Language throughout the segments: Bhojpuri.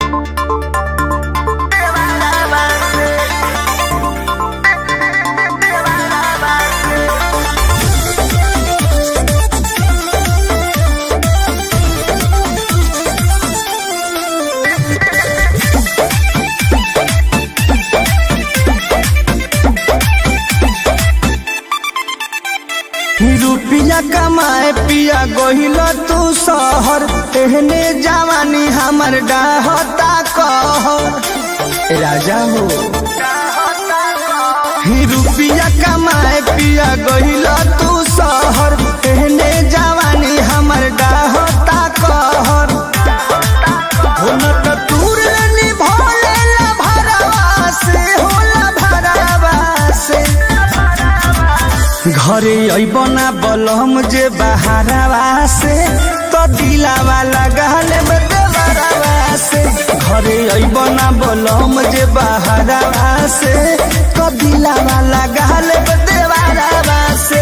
रुपिया कमाए पिया गहिल तू शहर एहने जवानी हमर डाहता कह राजा हो ही रुपिया कमाए पिया गहिल तू शहर एहने जवानी हमर डाहता कहर हो न त तूर निभोले ला भरवा से होला भरवा से घरे अबना बलम जे बहारवा से तो दिलावा लगाल देवरवा से घरे अबना बलम जे बहारवा से तो दिलावा लगाल देवरवा से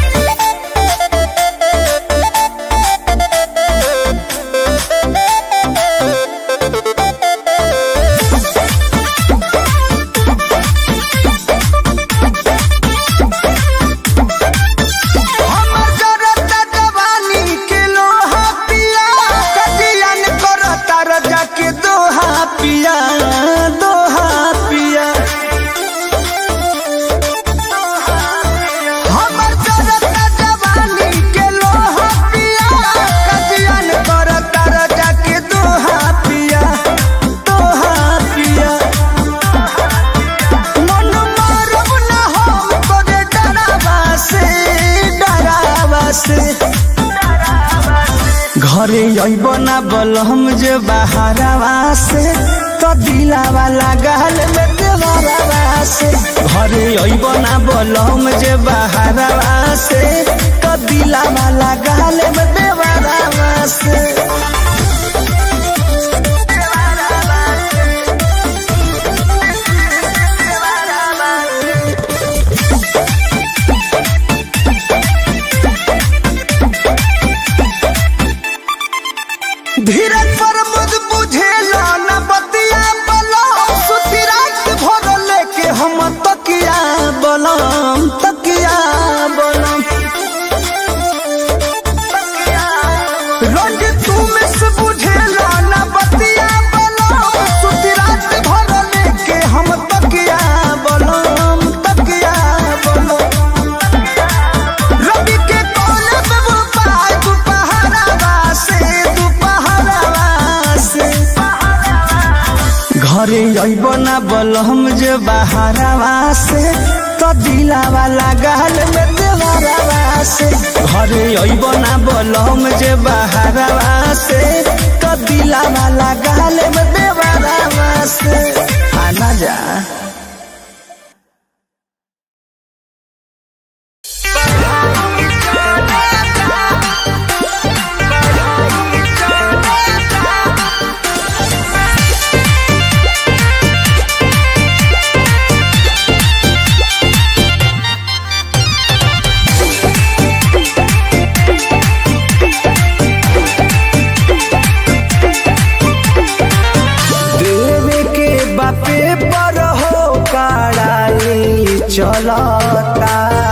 हमर जरता जवानी के लोहा पिया कजियन करता रजा के दोहा पिया दोहा पिया हमर जरता जवानी के लोहा पिया कजियन करता रजा के दोहा पिया दोहा पिया मन मारब ना हम तोरे डरावा से डरावा से घरे अइब ना बलम जे बहारवा से तो दिलावा लगाल में देवरवा से घरे अइब ना बलम जे बहारवा से तो दिलावा लगाल में देवरवा से धीरज पर मुझ बुझेला न बतिया बलम सुती रात भर लेके हम तकिया बलम तकिया बलम रोज तू में से बुझेला न बतिया बलम सुती रात भर लेके हम तकिया बलम तकिया बलम रवि के कोने पे वो पाय दुपहरावा से दुपहरावा से घरे अइब ना बलम जे बहारवा से तो दिलावा लगाल में देवरवा से घरे अइब ना बलम जे बहारवा से तो दिलावा लगाल में देवरवा से आना जा देवे के बापे पर हो कड़ाई चलता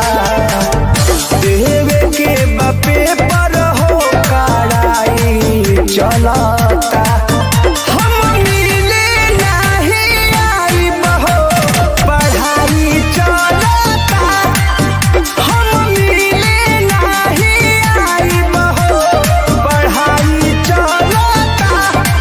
देवे के बापे पर हो कड़ाई चलता हम मिले नहीं आइब हो, पढ़ाई चलता हम मिले नहीं आइब हो, पढ़ाई चलता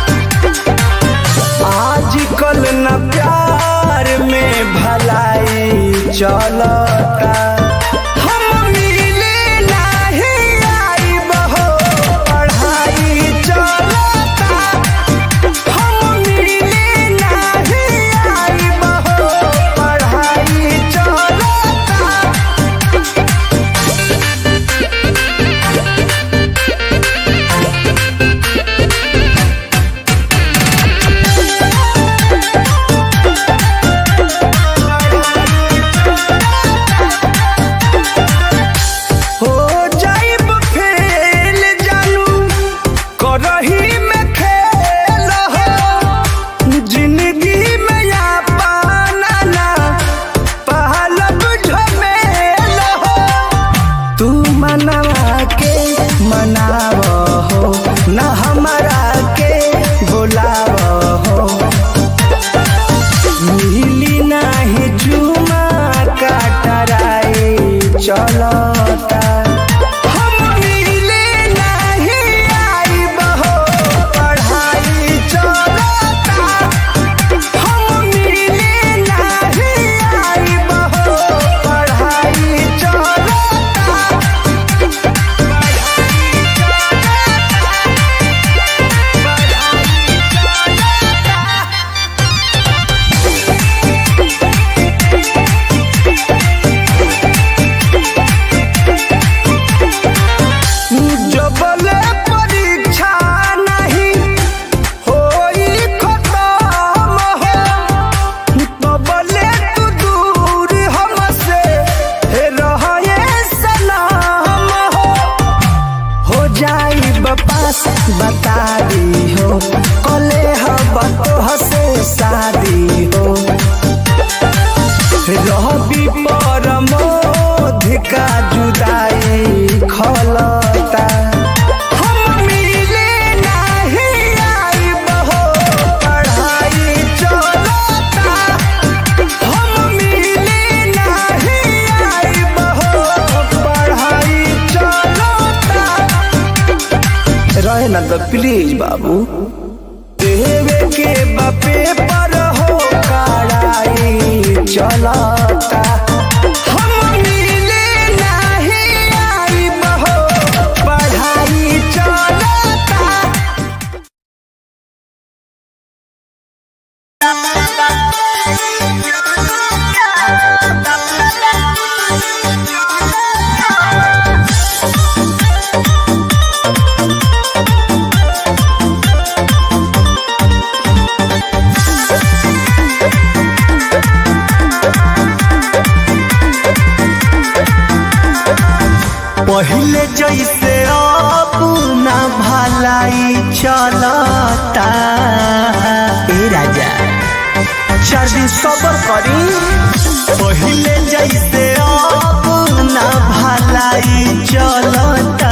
आजकल न प्यार में भलाई चलता हम मिले नहीं आइब हो, पढ़ाई चलता हम मिले नहीं आइब हो, पढ़ाई चलता दो प्लीज बाबू देवे के बापे पर हो कड़ाई चलता हम मिले नहीं आई बहो पढ़ाई चलता पहले जैसे अब ना भलाई चलता ए राजा चार दिन सबर करी पहले जैसे अब ना भलाई चलता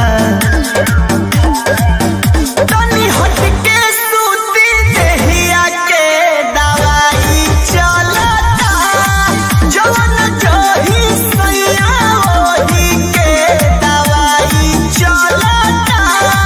तनी हट के सूती देहिया के दवाई चलता जवन जही सैया ओही के दवाई चलता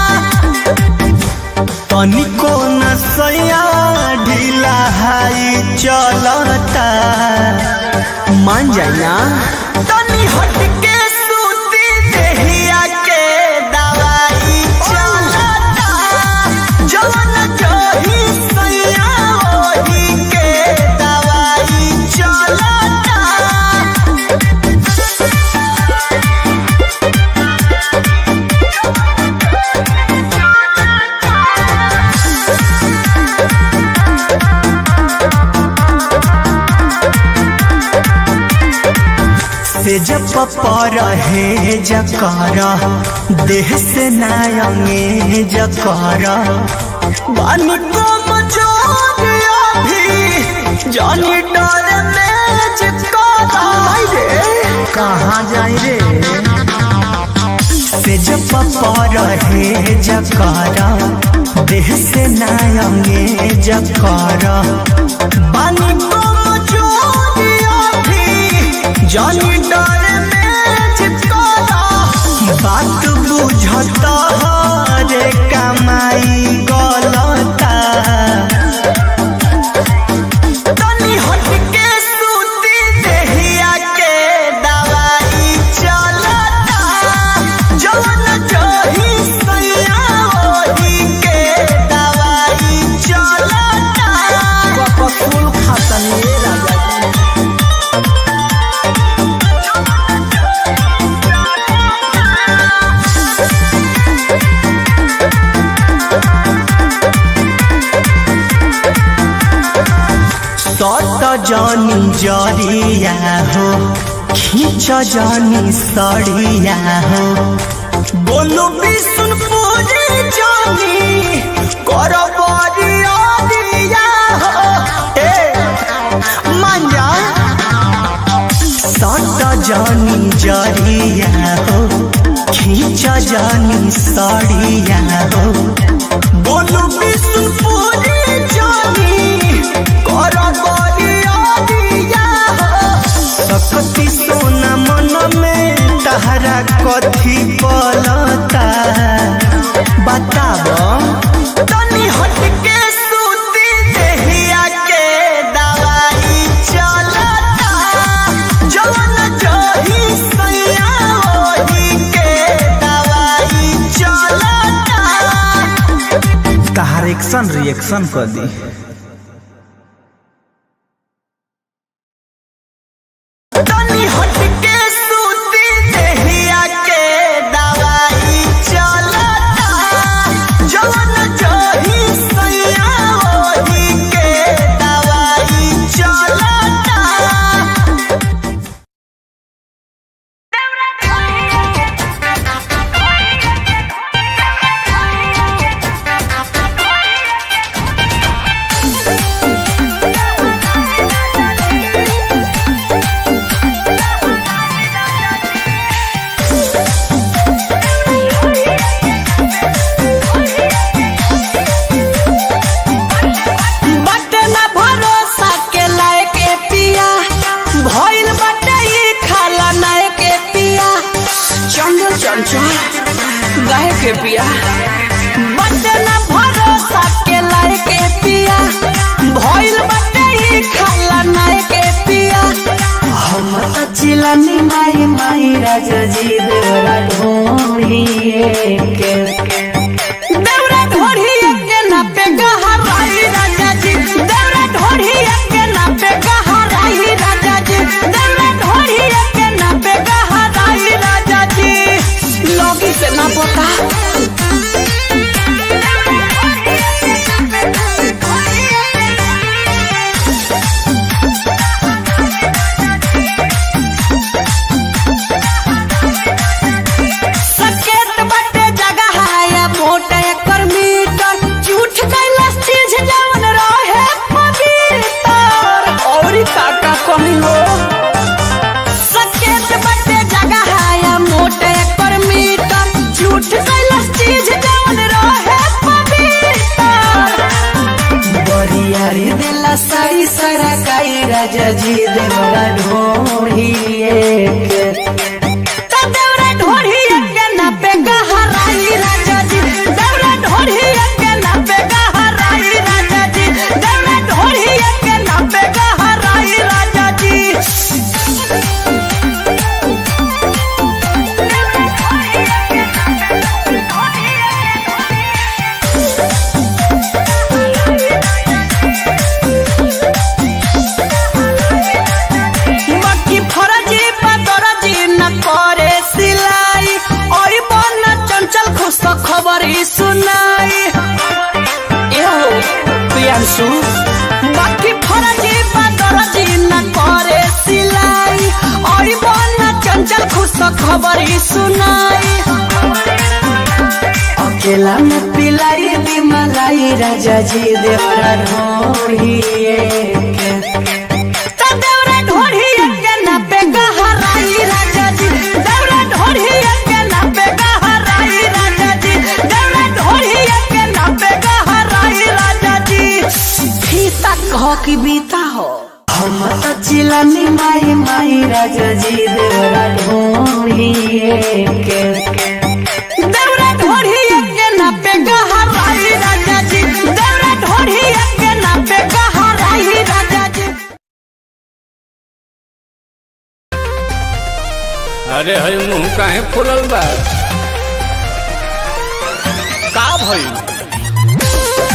तनिको न सैया ढीला हाई चलता मान जाए ना तनी हट के सूती देहिया के दवाई चलता जवन जही सैया ओही के दवाई चलता से जब पर है जकर देह से नायंगे जकर बानी को मचोर अभी जानी डर में जिकरा रे कहाँ जाए रे से जब पर है जकर देह से नायंगे जकर बानी को मचोर अभी जानी डर में चिपकाता बात बुझता रे कमाई गलता तनी हट के सूती देहिया के दवाई चलता जवन जही सैया ओही के दवाई चलता कपसूल खातनी राजा जी सट जानी जरिया हो खींच जानी सड़िया हो बोलो विष्णुपुरी जानी कर बरिया दिया हो ए मांजा सट जानी जरिया हो खींच जानी सड़िया हो बोलो विष्णुपुरी जानी कर बरिया दिया हो सकती सोना मन में तहरा कथी पलता बताब तनी हट के सूती देहिया के दवाई चलता जवन जही सैया ओही के दवाई चलता तहार एक्शन रिएक्शन कर दी तनी हट के सूती देहिया के दवाई चलता जवन जही सैया ओही के दवाई चलता यारी दिला साई सारा काई राजा जी देवरा ढोढ़िए के तो देवरा ढोढ़िए के ना पे गहराई राजा जी देवरा ढोढ़िए के ना पे गहराई राजा जी देवरा ढोढ़िए के ना पे गहराई राजा जी बाकी फरजी पदरजी न करे सिलाई ओई बन चंचल खुश खबर ही सुनाई एहो प्रियांशु बाकी फरजी पदरजी न करे सिलाई ओई बन चंचल खुश खबर ही सुनाई अकेला में पिलाई दी मलाई राजा जी देवरा ढोढ़िए के तो देवरा ढोढ़िए के ना पे गहराई राजा जी देवरा ढोढ़िए के ना पे गहराई राजा जी देवरा ढोढ़िए के ना पे गहराई राजा जी फीता कहो कि बीता हो हम तो चिलानी माई माई राजा जी देवरा ढोढ़िए के देवरा ढोढ़िए के ना पे गहराई राजा जी देवरा ढोढ़िए के ना पे गहराई राजा जी अरे हई मुंह काहे फुलल बा का भई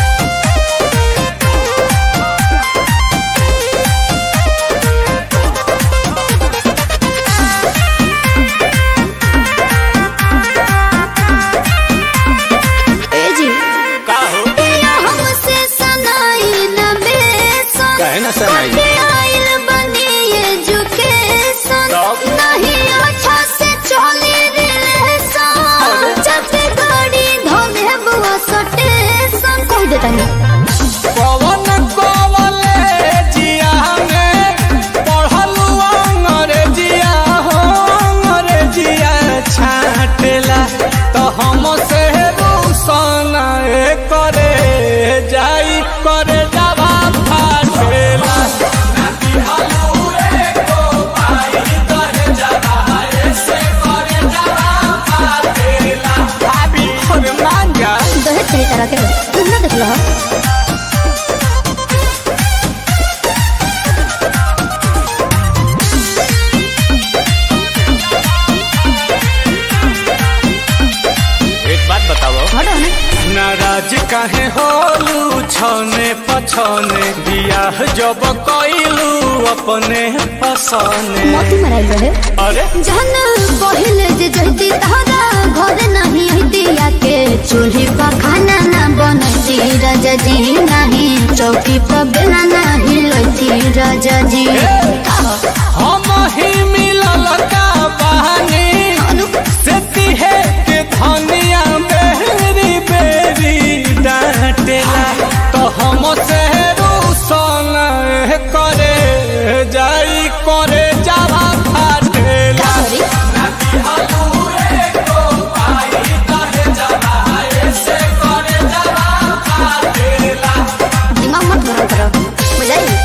ए जी का हो पिया हमसे सनाई न बेसन काहे ना सनाई कटे आइल बनी एजुकेशन तब? नहीं अच्छा से चली रिलेशन जब गाड़ी धोले बुआ सटेशन कह देता नहीं पवन कॉलेजिया में पढ़लू अंग्रेजिया हो अंग्रेजिया छाटेला तो हम से रूसन करे जाई करे जावा फाटेला भाभी और मांगा दहेज सही तरह के तुम ना देख लो एक बात बताओ हटो ना नाराज काहे होलू छने पछने बियाह जब कइलू अपने पसने मोती मराइल रहे अरे जहन पहिले जे जल्दी तहरा घर नहीं दिया के चूल्ही पर खाना ना बनती राजा जी नहीं चौकी पर बेला नहीं लती राजा जी हम ही मिलल का बहानी से तिहे के धनिया बेरी बेरी डांटेला तो हम से रूसन करे जाई करे जावा फाटेला सॉरी दिमाग मत गरम करो बुझाई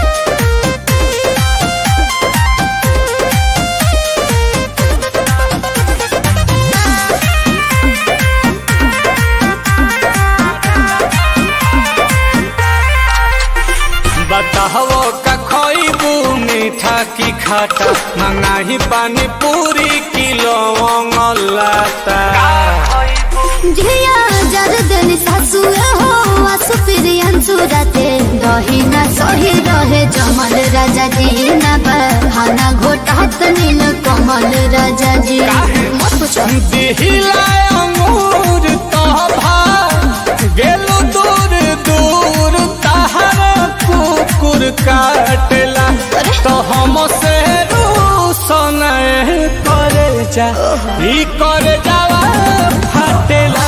बताहो का खइबू मीठा की खाटा मंगाही पानी पूरी किलो लाता झिया जर देनी सासु हो आसु प्रियन सुरते दही ना सही रहे जमल राजा जी ना बहाना घोटात नील कमल राजा जी मत पूछो दिहिला अंगूर तभा गेलु दूर दूर तहर कुकुर काटेला तो हम से रूसन करे जा ई करे जावा फाटेला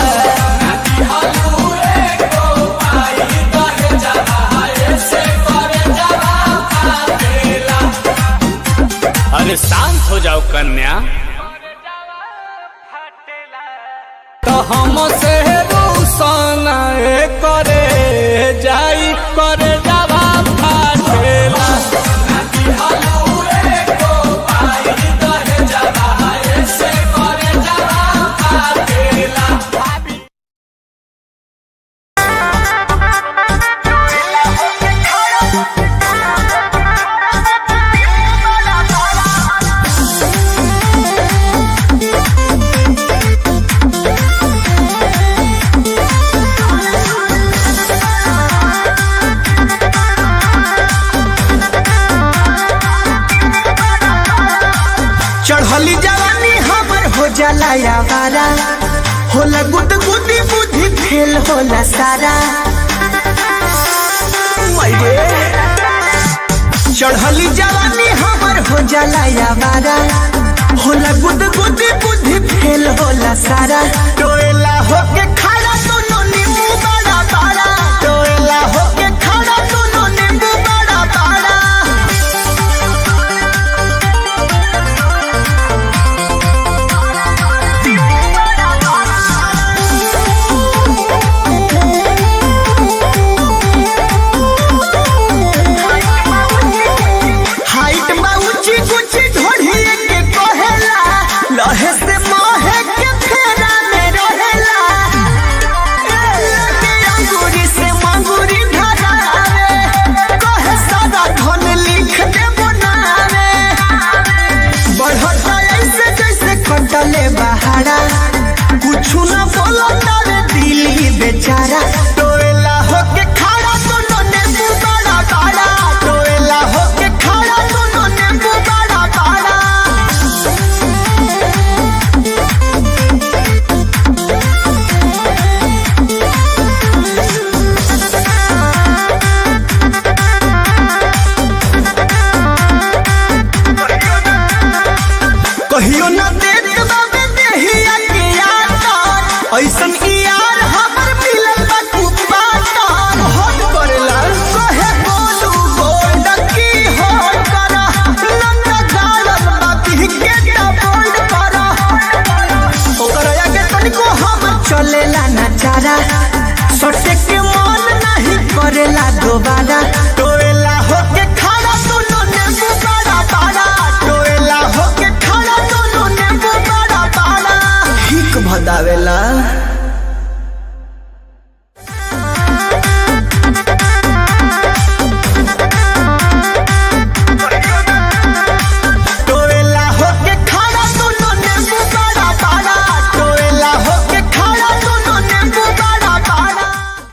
अरे शांत हो जाओ कन्या तो हम से रूसन करे जाई करे जाला यावारा होला गुद गुदी बुद्धि फेल होला सारा मैरे चढ़ली जवानी हमर हो जाला यावारा होला गुद गुदी बुद्धि फेल होला सारा टोएला होके खड़ा दोनों नींबू बड़ा बड़ा टोएला होके खड़ा दोनों नींबू बड़ा बड़ा हाइट बा ऊंची ऊंची ढोढ़ी के कहेला लहे से मोहे के फेरा में रहेला लगे अंगूरी से मंगूरी धरावे कहे सादा धन लिख दे बनावे बढ़ता ऐसे जैसे कटले बहारा कुछ न बोलता रे दिल ही बेचारा टोएला होके खड़ा दोनों नींबू बड़ा बड़ा टोएला होके खड़ा दोनों नींबू बड़ा बड़ा कहियो न देख बाबे देहिया के यार ऐसन की यार हमर मिलल बा कुपाता हट करेला कहे बोलू गोल्ड की हो करा नंदा गालन बाती के टा बोल्ड करा ओकर आगे तनिको हम चलेला ना चारा सटे के मन नहीं करेला दोबारा टोएला होके खड़ा दोनों नींबू बड़ा बड़ा टोएला होके खड़ा दोनों नींबू बड़ा बड़ा हिक भदावेला टोएला होके खड़ा दोनों नींबू बड़ा बड़ा टोएला होके खड़ा दोनों नींबू बड़ा बड़ा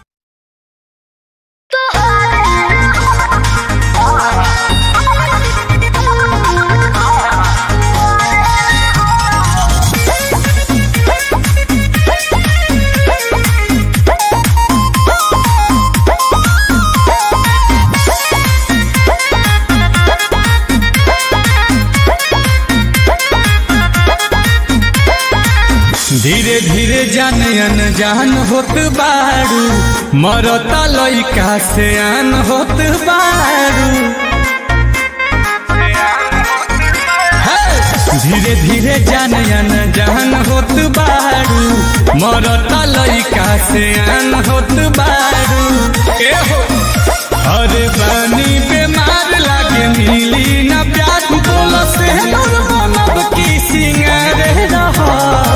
धीरे धीरे जान अनजान होत बारू मरता लइका से आन होत बारू हे! धीरे धीरे जान अनजान होत बारू मरता लइका से आन होत बारू ए हो अरे बानी बीमार लागे मिली ना प्यार बोलो से दूर बनब की सिंगार रहा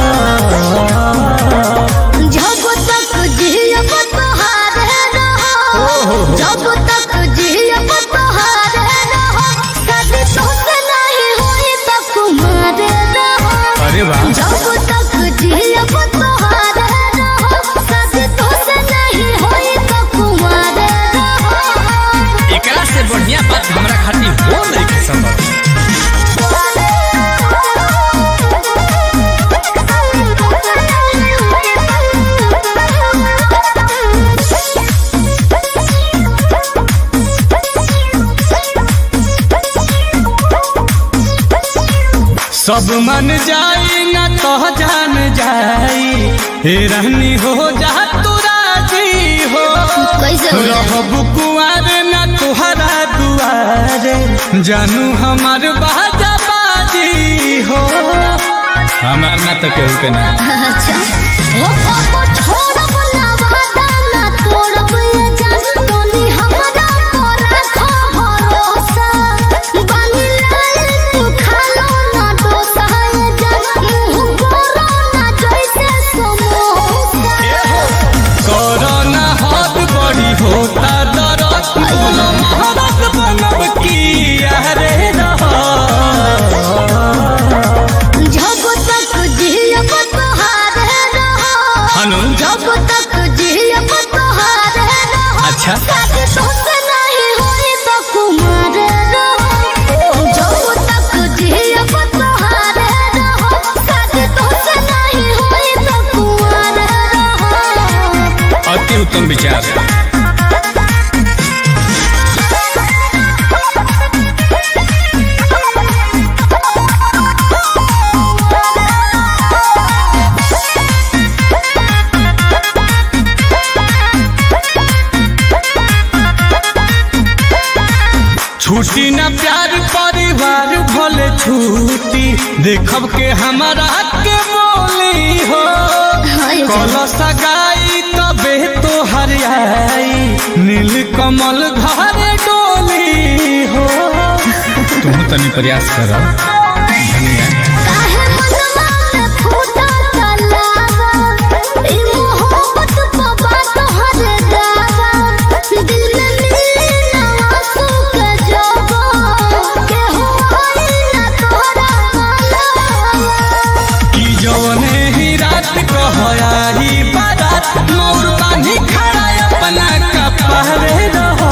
जब तक जियब तोहारे रहो जब तक जियब तोहारे रहो शादी तोसे नहीं होई तो कुमारे रहो अरे वाह जब तक जियब तोहारे रहो शादी तोसे नहीं होई तो कुमारे रहो एकरा से बढ़िया बात हमरा खातिर हो नहीं के संभव सब मन जाई ना तो जान जाई हे रहनी हो जा तू राजी हो कैसे हो जाए? रहबू कुआर ना तुहरा दुआरे जानू हमार बाजा बाजी हो हमार ना तो केहू के ना अच्छा ओ पापा छोड़ब ना वादा ना तोड़ब ये जान तोनी हमरा पर रखो भरोसा बानी लाल तू खालो ना डोसा ये जान मुंह बोलो ना जैसे समोसा कोरोना हाथ बड़ी होता दरद बोलो महाराज बनब की अरे रहा जब तक जियब तोहारे रहो हनु जब तक जियब तोहारे रहो अच्छा शादी तोसे नहीं होई तो कुमारे रहो जब तक जियब तोहारे रहो शादी तोसे उत्तम विचार छुट्टी न प्यार परिवार भले छुट्टी देखब के हमारा के बोली हो कल सगाई तबे तो हरियाई नील कमल घर डोली हो तुम तनी प्रयास कर धनिया काहे मनवा में फूटा तलावा, ई मोहब्बत बाबा तोहर दावा, दिल में मिले ना आंसू के जवा, केहू आई ना तोहरा मालवा। की जवने ही रात कहयारी बारात मोर बानी खड़ा अपना कपड़े रहो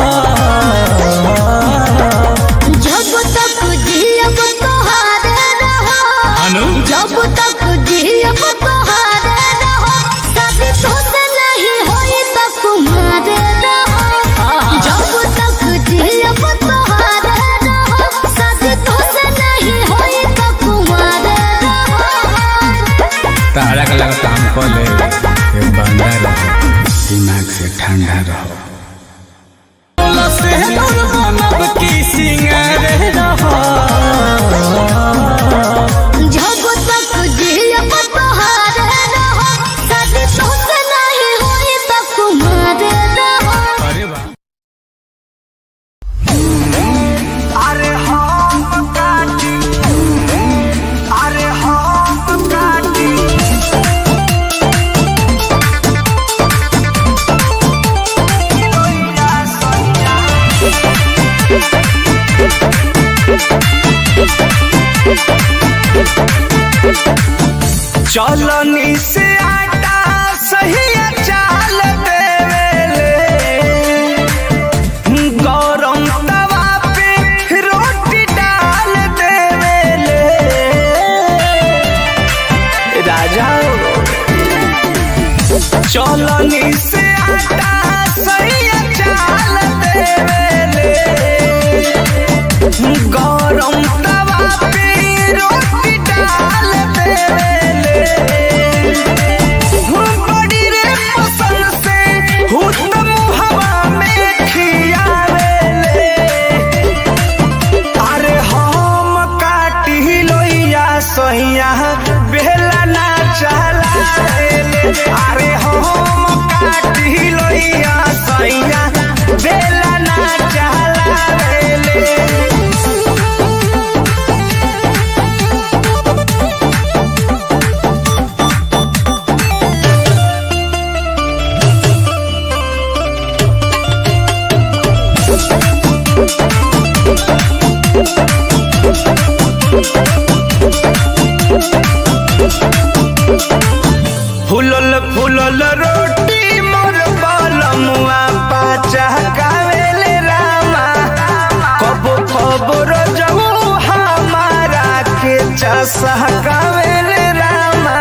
जब तक जियब तोहारे रहो अनु जब तक जियब तोहारे रहो शादी तोसे नहीं होई त तुम्हारे रहो जब तक जियब तोहारे रहो शादी तोसे नहीं होई त तुम्हारे रहो तारा का लगा काम कर ले ये बंदा रहो दिमाग से ठंडा रहो जब तक जियब तोहारे रहो शादी तोसे नहीं होई त तुम्हारे रहो अरे वाह अरे हम काटी अरे हम काटी चलनी से आटा सही चाल देवेले गरम तवा पे रोटी डाल देवेले राजा चलनी से आटा सही चाल देवेले गरम तवा पे रोटी डाल देवेले बड़ी रे पसंद से हुतम हवा में खियावेले अरे हम काटी लोइया सोइया बेला ना चलावेले अरे हम काटी लोइया सोइया बेला ना चलावेले फुलल फुलल रोटी मोर बलमुआ पाचा कावेले रामा कबो खबर जाऊ हमारा के चसा कावेले रामा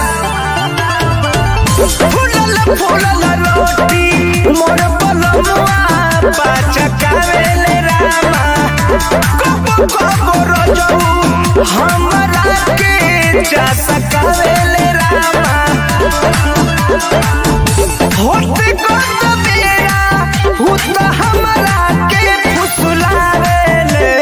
फुलल फुलल रोटी मोर बलमुआ पाचा कावेले रामा कबो खबर जाऊ हमारा के चसा कावेले रामा होते कत बेरा हुत हमरा के फुसलावेले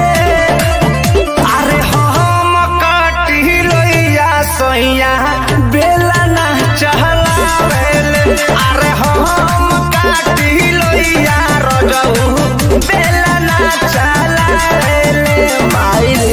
अरे हम काटी लोइया सोइया बेला ना चहलावेले अरे हम काटी लोइया रजऊ बेला ना चलावेले माइले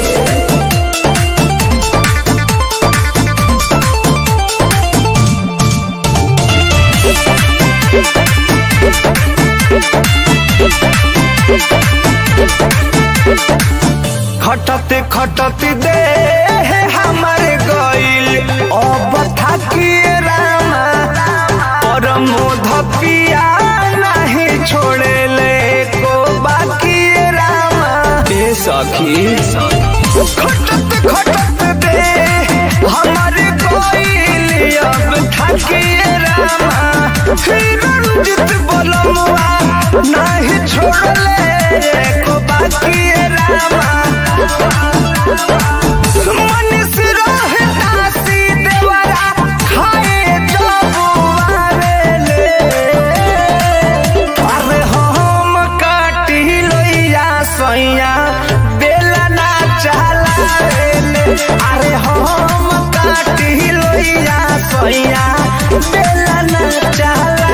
खटते खटते दे हमारे गइल अब थाकिए रामा पर मोध पिया नहीं छोड़े ले को बाकी रामा ए सखी खटते खटते दे हमारे गइल अब थाकिए रामा रंजित बोलमुआ नहीं छोड़ले को बाकी रामा मनीष रोहता सी देवरा खाए जो बुआरेले अरे हम काटी लोइया सैया बेला ना चला अरे हम काटी लोइया सैया बेला ना चला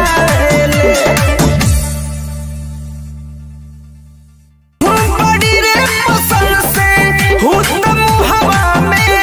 बड़ी रे पसंद से हुतम हवा में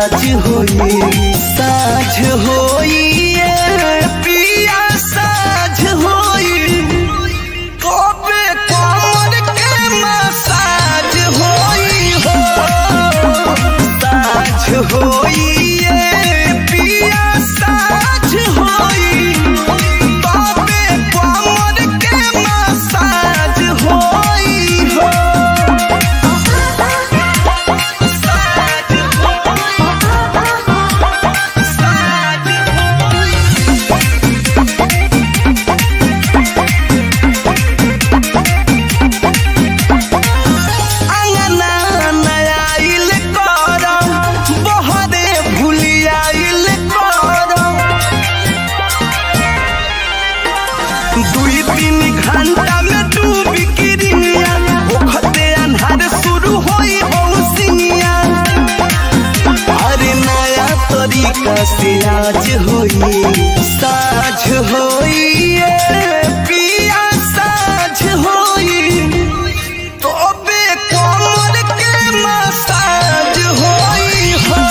राज होई साझ होई ये पिया साझ होई कबे कमर के मसाज होई हो साझ होई ये पिया साझ होई कबे कमर के मसाज होई हो अंगना नयाइल कर बहरे भुलियाइल कर दुई तीन घंटा में डूबी किरिया ओखते अन्हार शुरू होई बौसिनिया अरे नया तरीका से आज होई साझ होई ये पिया साझ होई तोबे कमर के मसाज होई हो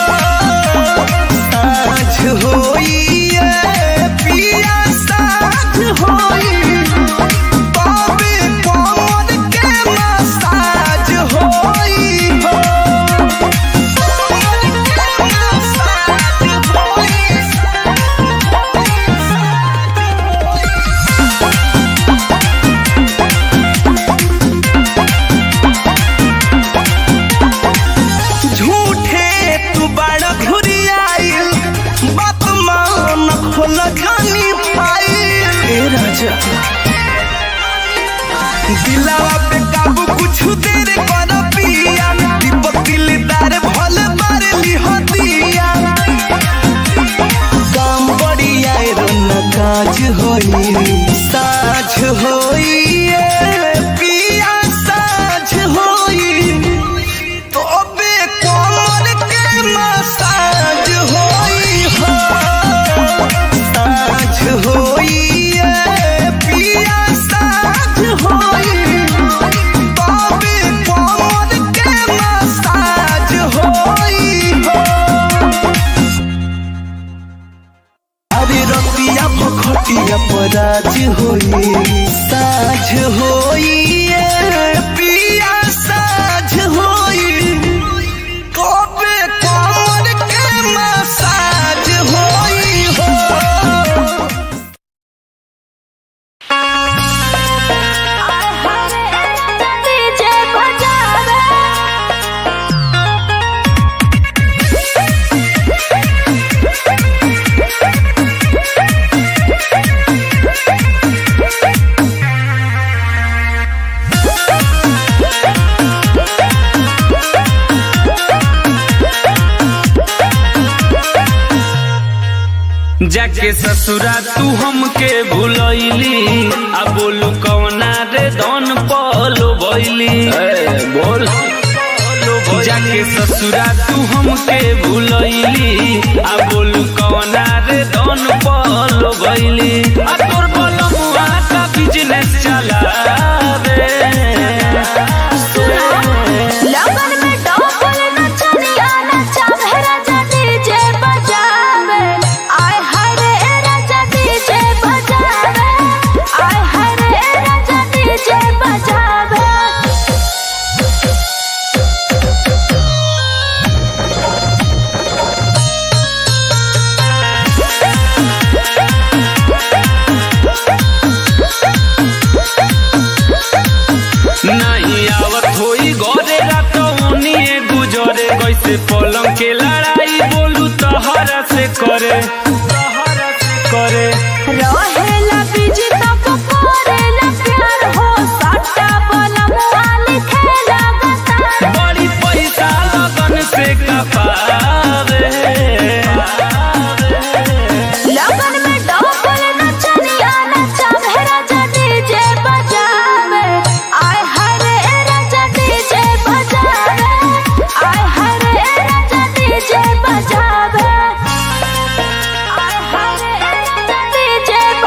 साझ होई ये पिया साझ होई तोबे कमर के मसाज होई हो झूठे तू बड़ा घुरियाइल बात मान खोल खानी फाइल ए राजा दिलावा पे काबू कुछ देर कर पिया दीपक दिलदार भल मार लिहो दिया काम बढ़िया रन काज होई साझ होई ये पिया साझ होई तोबे कमर के मसाज होई हो साझ होई ये पिया साझ होई तोबे कमर के मसाज होई हो अरे रतिया भखटिया पराज होई साझ होई ये पिया साझ होई कबे कमर के मसाज होई हो डीजे बजावे जाके ससुरा तू हमके भूलैली आ बोलू कौना रे दन पलो बैली बोल जाके ससुरा तू हमके भूलैली आ बोलू कौना रे दन पलो बैली आ तोर बलमुआ का बिजनेस चलावे लगन में डबल नचनिया नचावे राजा डीजे बजावे आय हाय रे राजा डीजे बजावे आय हाय रे राजा डीजे बजावे नहीं आवत होई गोरे रातौनिए गुजरे कैसे पलंग के लड़ाई बोलू तहरा से करे तहरा से करे रहेला बिजी तब करेला प्यार हो सट्टा बलमुआ लिखेला गतार बड़ी पैसा लगन से कपावे लगन में डबल नचनिया नचावे राजा डीजे बजावे आय हाय रे राजा डीजे बजावे आय हाय रे राजा डीजे बजावे आय हाय रे राजा डीजे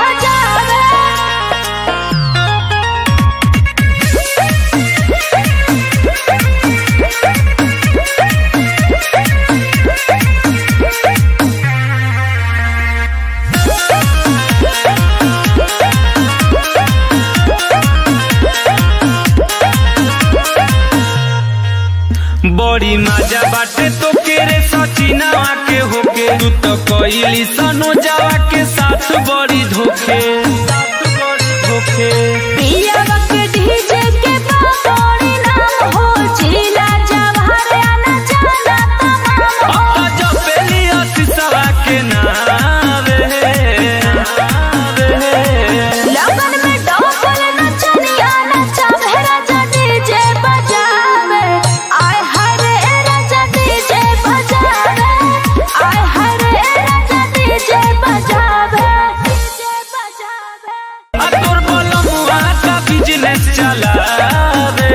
बड़ी मजा बाटे तो के रे सचिनावा के होके तू तो कोइली सनो जावा के साथ बड़ी धोखे साथ बड़ी धोखे पिया वक्त डीजे के बाबोड़ी नाम हो जिला जवाहर आना जाना तमाम हो अब जो पेली असिसवा के नावे लगन में डोल नचनिया नचा राजा डीजे बजावे आय हरे राजा डीजे बजावे आय हरे राजा डीजे बजावे डीजे बजावे आ तोर बलमुआ का बिजनेस चलावे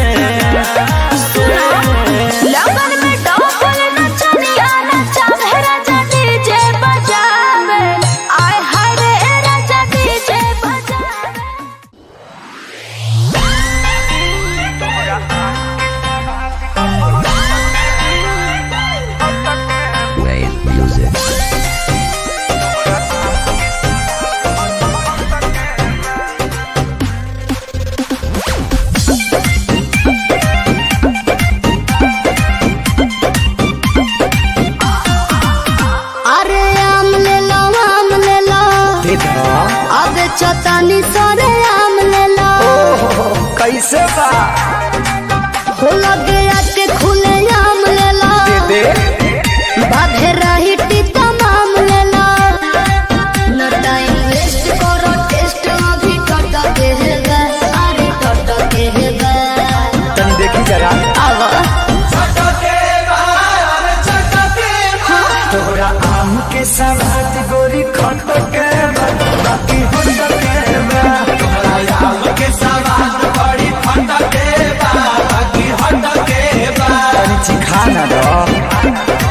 लगन में डोल नचनिया नचा राजा डीजे बजावे आय हरे राजा डीजे बजावे अरे आम ले लो आम ले लो अब चतानी सरे आम ले लो कैसे बा हो लगे आके खुले आम ले लो दे बाधे रही टीका माम ले लो न टाइम वेस्ट करो टेस्ट अभी टट के है गा अरे टट के है गा तनी देखी जरा आवा तोरा आम के सवाद गोरी खट के बा, बाकी हट के बा। तोरा आम के सवाद बड़ी खट के बा, बाकी हट के बा। तनी चिखा ना दो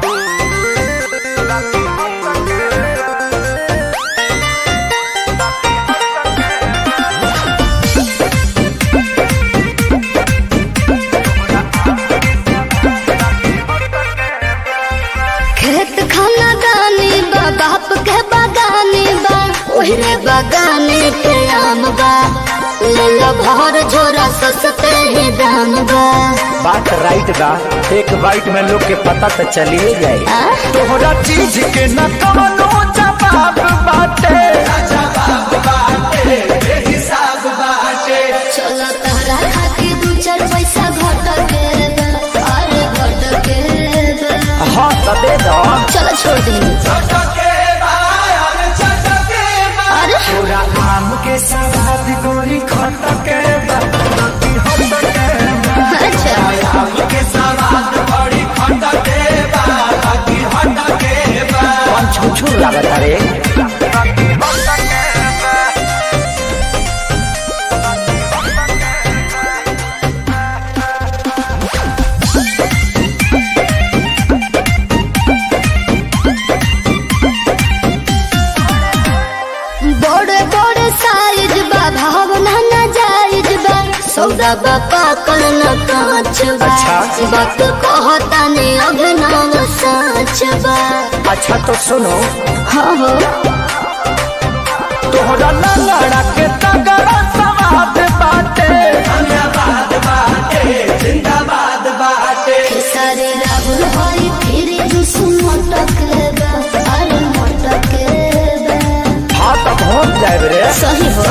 खेत खाना गानी बा बाप के बागानी बा ओहरे बागाने के आम बा ले लो भर झोरा सस्ते ही दाम बा बात राइट बा एक बाइट में लोग के पता तो चलिए जाए आ? तोहरा चीज के न कवनो जवाब बाटे चलो तहरा खातिर दू चार पैसा घट के बा, अरे घट के बा। हाँ तो दे दो चलो छोड़ दी अरे तोरा आम के सवाद गोरी खट के बा, बाकी हट के बा। अच्छा आम के सवाद बड़ी खट के बा, बाकी हट के बा। कौन छुछू लागत रे बड़े बड़े साइज बा भावना ना जायज बा सौदा बा पाकल न कांच बा अच्छा। वक्त कहता ने अभिनव साच बा अच्छा तो सुनो हाँ हो तोहरा लड़ा के तगड़ा सवाद बाटे सारे राहुल हरी फिर जुस मटक बा अरे मटक बा हाँ तो पहुँच जाए रे सही हो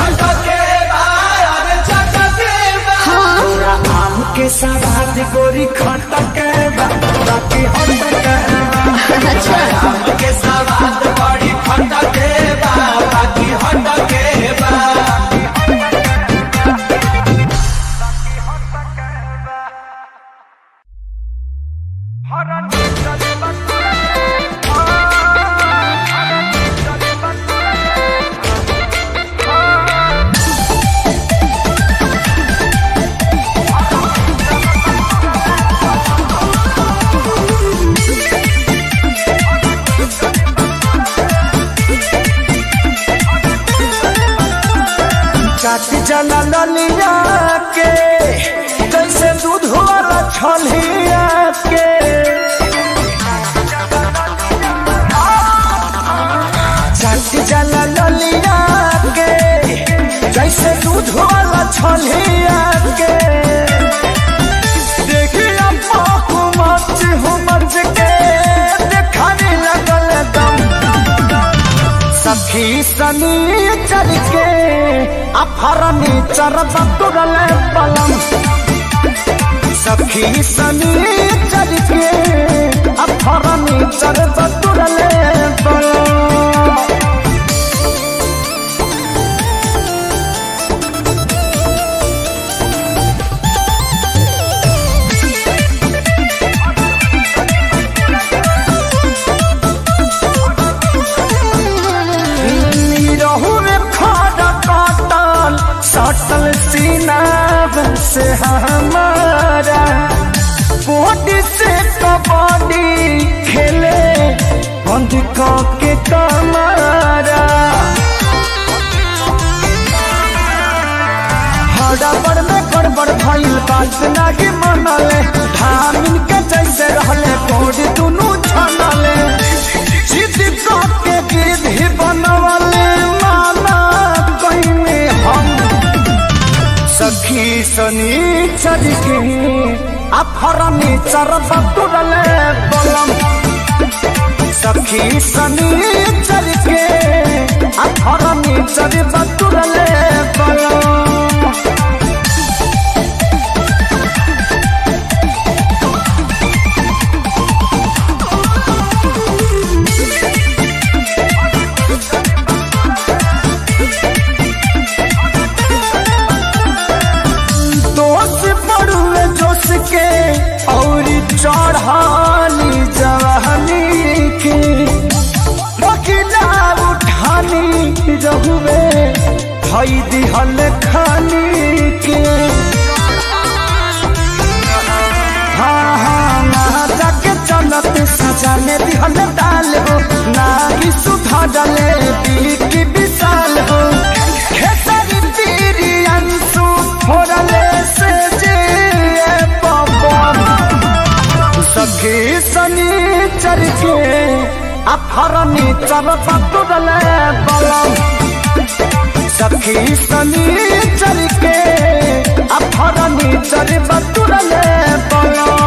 हाँ तोरा आम के सवाद गोरी खट के बा, बाकी हट के बा। अच्छा आम के सवाद बड़ी खट के बा, बाकी हट के बा। काट जला ललिया के कैसे दूध वाला छलिया के काट जला ललिया के जैसे दूध वाला छलिया के देखिया पाकू सनी चल के अफरनी चरब तुरले पलम सखी सनी चल के अफरनी चरब तुरले पलम रहू में खड़ा काटल सटल सीना से हमारा बॉडी से कबड्डी खेले बंद के कमारा हड़बड़ में गड़बड़ भइल बात लागे मनले धामिन के जैसे रहले कोड दुनू छनले जिद के गिद्ध ही बनवले माना कहीं हम सखी सनी चल के अफरनी चरब तुरले बलम सखी सनी चल के अफरनी चरब तुरले बलम दोष पड़ुए जोश के और चढ़ानी जवानी के बकिला उठानी रहुए धई दिहल खानी के हाँ हाँ ना जाके चलत सजाने दिहल डाल हो ना ही सुधा डले की विशाल हो खेसारी पीरी अंशु फोड़ले से जे पवन सखी सनी चर के अफरनी चर पतुरले बलम सखी सनी चर के अफरनी चर पतुरले बलम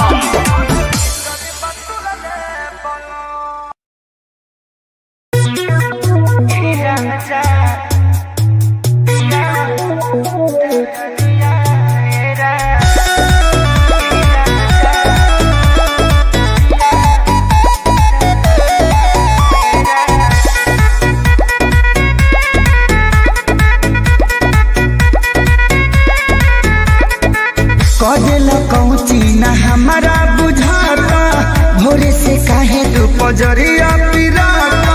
कदेला कौची ना हमारा बुझाता भोरे से काहे तू पजरिया पिराता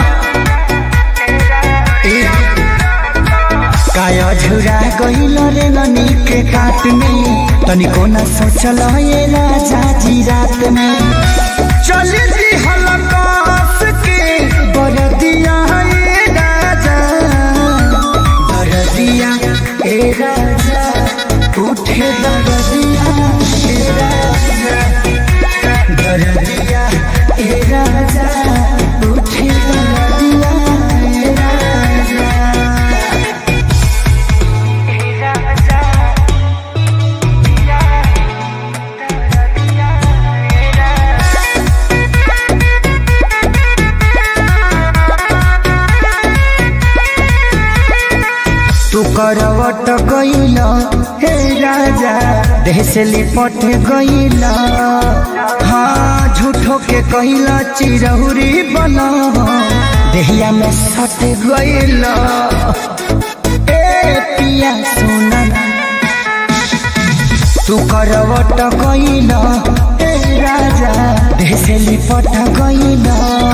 ए, काया झुरा गइल रे ननी के काट में तनिको न सोचल ये राजा जी रात में चली जी हलकास के बरदिया ये राजा बरदिया ए राजा उठे दरदिया ए राजा दरदिया ए राजा उठे दरदिया ए राजा तू करवट गइल हे राजा देह से लिपट गइल हाँ झूठो के कइल चिरहुरी बन देहिया में सट गइल ए पिया सुना तू करवट गइल हे राजा देह से लिपट गइल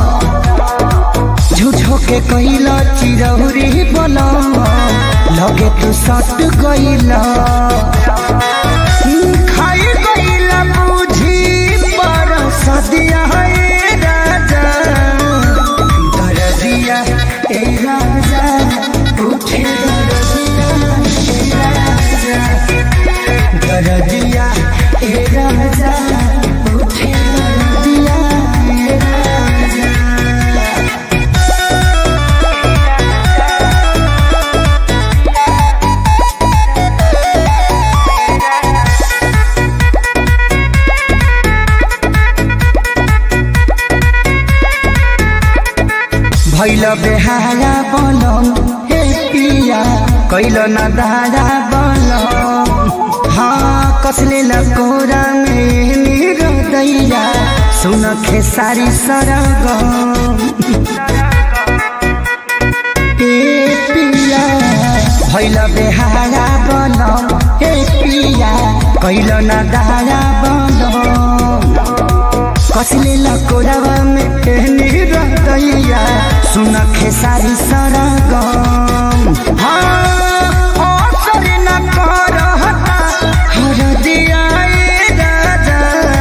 झूठो के कइला चिरौरी बना लगे तू सट गइला खाई गइला बुझी पर सदिया है राजा दरदिया ए राजा उठे दरदिया ए राजा दरदिया ए राजा उठे दरदिया ए राजा भैल बेहारा बन कैल न दादा बलम हाँ कसले लकोरा में मेरो दैया सुन खेसारी सरगम ए पिया भैल बेहारा बलम ए पिया कैल न दादा बलम कसले लकोरावा में मेरो दैया सुन खेसारी सरगम हाँ असर न करहता हरदिया ए राजा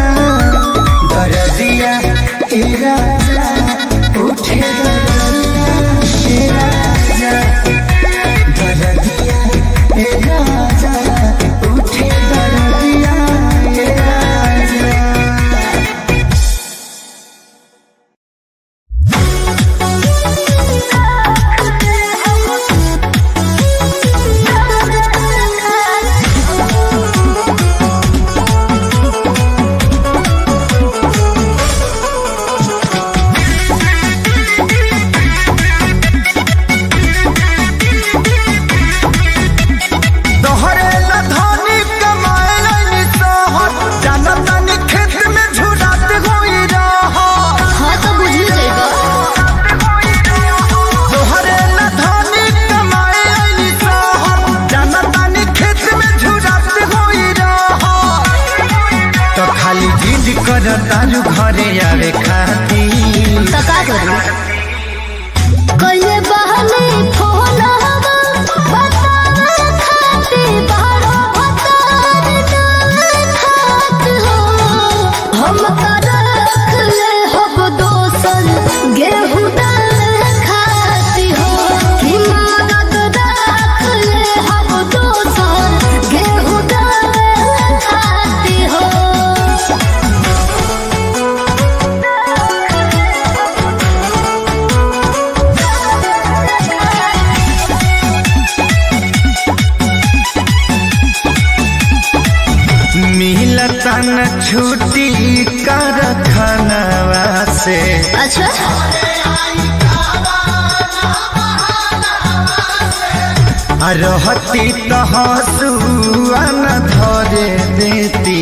दरदिया ए राजा उठे दरदिया ए राजा दरदिया ए राजा उठे दरदिया ए राजा तोहरे ला धनी कमाए लाइनी सोहर जाना तानी खेत में झुरात होई रहा हाँ तो बुझी जाएगा तोहरे ला धनी कमाए लाइनी सोहर जाना तानी खेत में झुरात होई रहा तो खाली जिद कर तारू घरे आवे खाती तो का करूं कइले बहने फोन हवा बतावे खाती बारो भतार ना खात हो हम का रख ले हब दोसन गेहूं दाल खाती हो कि मदद रख ले हब दोसन गेहूं दाल खाती हो मिलता न छुट्टी कर खनवा से अच्छा आ रहती तो हसुआ न धरे देती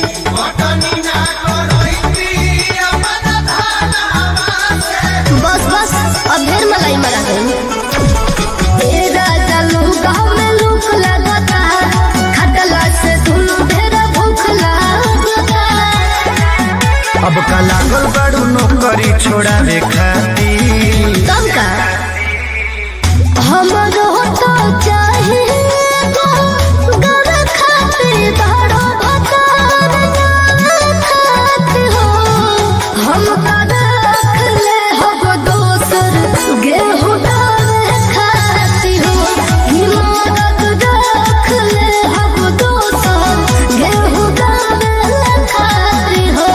बस बस अब ढेर मलाई मरा गई ए राजा लोग गाँव में लूक लगता खटला से धुलू ढेर भूख लगता अब का लागल बड़ू नौकरी छोड़ावे खाती तब का हमरो तो चाहिए घर खाते बड़ो भतार ना खात हो हम का रख ले हब दोसर गेहूं दाल खाती हो हिमारत रख ले हब दोसर गेहूं दाल खाती हो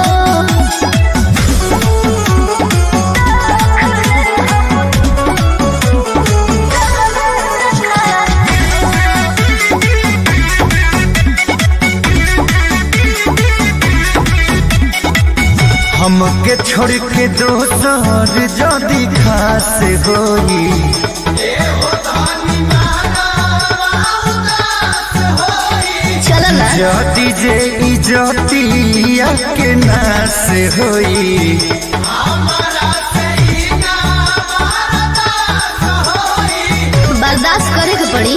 हमके छोड़ के दोसर जदी खास होई चल ना जदी जे इजतिया के नास होई बर्दाश्त करे के पड़ी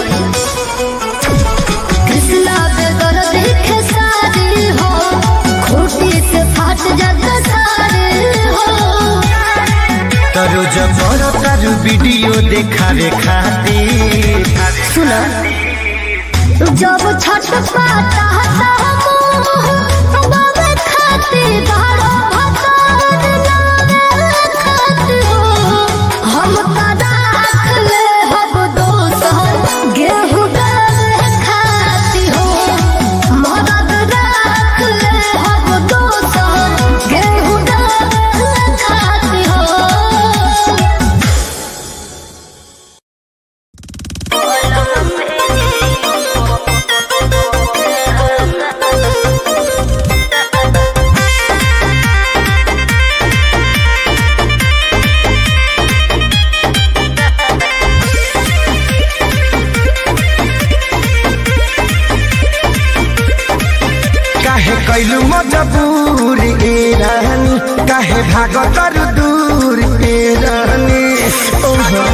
कृष्णा बेगर देखे सारे हो खूटी से फाट जात सारे हो तरो जबर तारू वीडियो देखावे खातिर सुनो जब छठ पाता बाबे खाते बारो भतार नावे खाते हो हम का राख ले हब दोसर गेहूं दाल खाती हो मदद राख ले हब दोसर गेहूं दाल खाती हो कैलू मजबूर ए रानी काहे भाग कर दूर ए रानी ओहो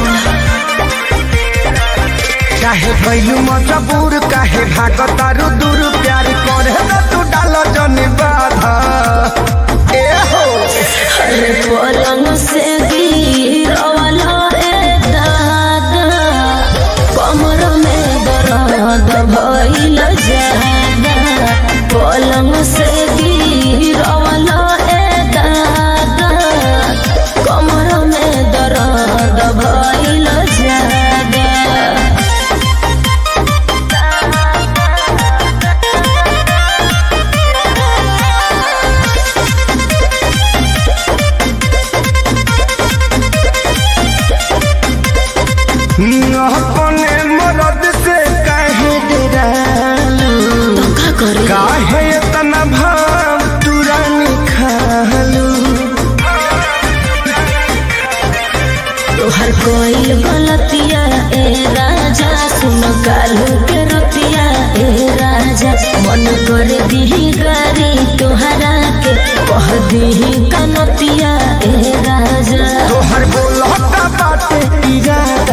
काहे कैलू मजबूर काहे भाग तर दूर प्यार करे न तू डाल जन बाधा ए हो अरे पलंग से गिरवाला रे दादा कमर में दर्द भइल जादा पलंग से गिरवाला रे दादा कमर में दर्द भइल जादा अपने मरद से काहे डरालू का करे काहे इतना भाव तुरानी खालू तोहर कोई गलतिया ए राजा सुन कालू के रतिया ए राजा मन कर दिही गारी तोहरा के कह दिही कनतिया ए राजा तोहर बोलता बाटे इरादा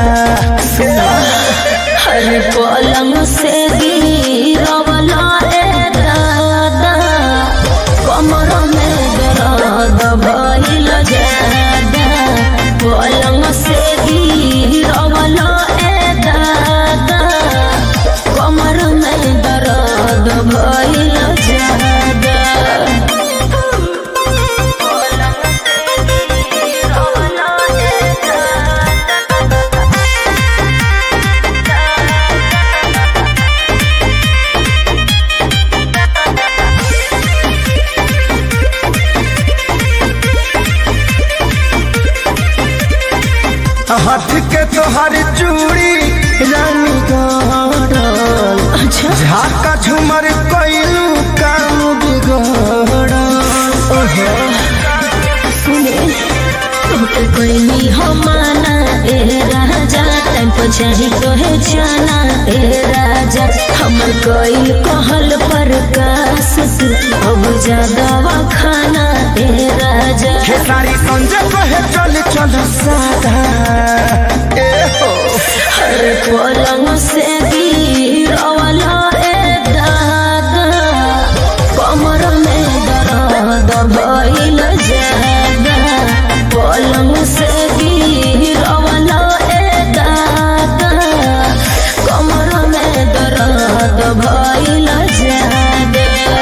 हर पलंग से गिरवला ए दादा कमर में दर्द भइल जादा पलंग से गिरवला ए दादा कमर में दर्द भइल जादा पलंग से गिरवला ए दादा हाथ के तोहर चूड़ी रानी गड़ल अच्छा झाका झुमर कैलू काम बिगड़ल ओहो सुने तोके कोई हमाना ए राजा टाइम पर चाही तोहे जाना ए राजा हमर कोई कहल पर कास तू अब ज्यादा खाना ए राजा हे सारी संजय कहे चल चल सादा ए हो हर पलंग से गिरवला ए दादा कमर में दर्द भइल जादा पलंग से गिरवला ए दादा कमर में दर्द भइल जादा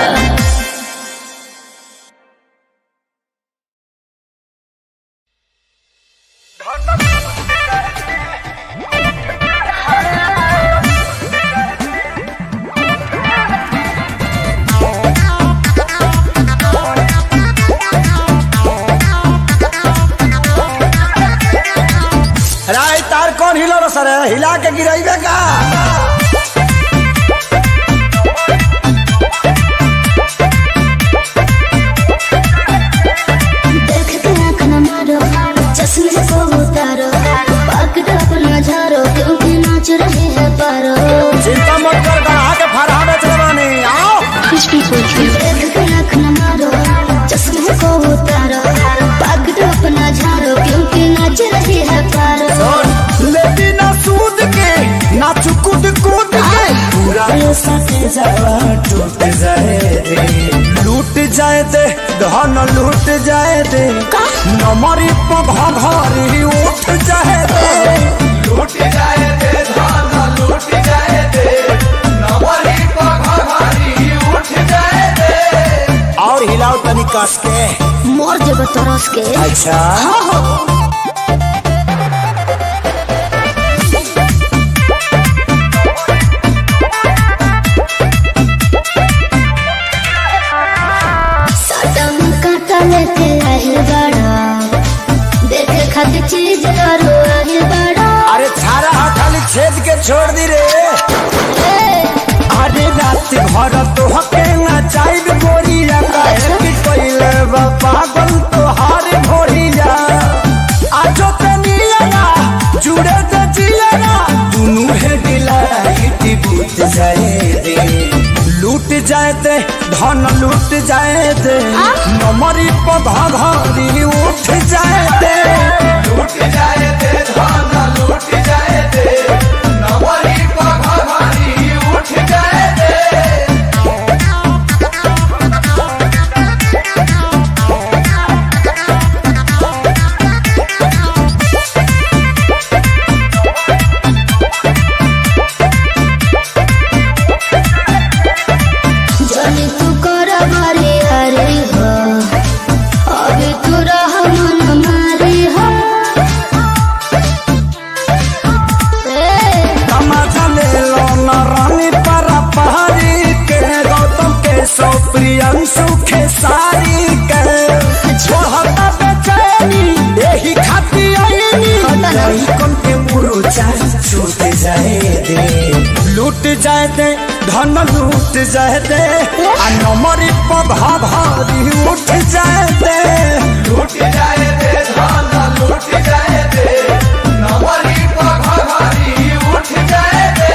राय तार कौन हिलो रो सर हिला के गिराइबे का देख के आँख न मारो चश्मे को उतारो पकड़ अपना झारो क्योंकि नाच रहे हैं पारो चिंता मत कर गढ़ा के फरहा बेच रवानी आओ कुछ भी पूछो देख के आँख न मारो चश्मे को उतारो पकड़ अपना झारो क्योंकि नाच रहे हैं पारो लेती ना सूद के ना चुकुद कूद के पूरा ये सके जावा टूट जाए दे लूट जाए दे धन लूट जाए दे नमरी पघरी उठ जाए दे लूट जाए दे धन लूट जाए दे नमरी पघरी उठ जाए दे और हिलाओ तनी कस के मोर जब तरस के अच्छा सटम काटा लेके आहिल बड़ा देखे खातिर चीज करो आहिल बड़ा अरे छारा हा खाली छेद के छोड़ दी रे अरे रात भर तो हके ना चाइब गोरिया काहे कि कइले बा पागल तो हार भोरिया आजो ते नियरा जुड़े ते जियरा दुनु हे दिला इटी बूत जाए रे लूट जाए दे धन लूट जाए दे नमरी पधा घरी उठ जाए दे लूट जाए दे धन लूट जाए दे नवरी पघारी उठ जाए दे जाने तू कर मारे अरे हो अबे तू रह मन मारे हो ए, तमाचा ले लो न रानी परा पहाड़ी के गौतम के सो प्रियंशु के सारी के छोड़ता बेचैनी यही खाती आईनी यही कम के मुरुचा छूट जाए दे लूट जाए दे धन लूट जाए दे आ नमरी पधा भारी उठ जाए दे लूट जाए दे धन लूट जाए दे नवरी पघारी उठ जाए दे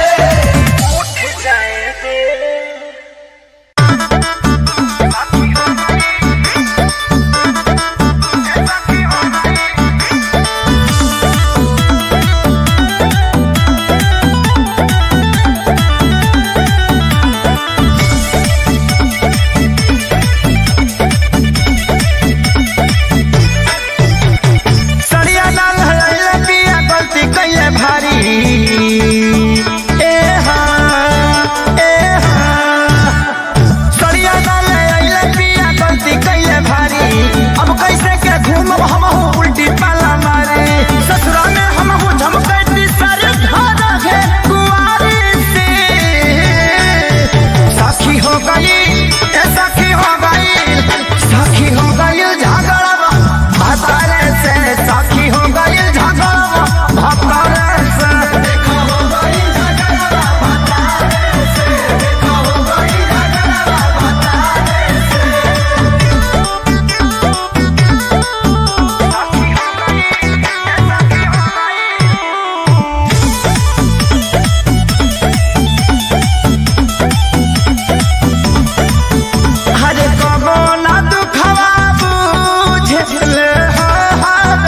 सड़िया लाल हलैले पिया गलती कैले भारी ए हाँ, ए हाँ। सड़िया लाल हलैले पिया गलती कैले भारी अब कैसे के घूमब हमहू उल्टी पाला मारे ससुरा में हमहू झमकैती सर धर है कुआरी से साखी हो गई ए साखी हो गई साखी हो गई झगड़ा भतारे से साखी हो गई झगड़ा भतारे से हरे कबो ना दुखवा बुझले हर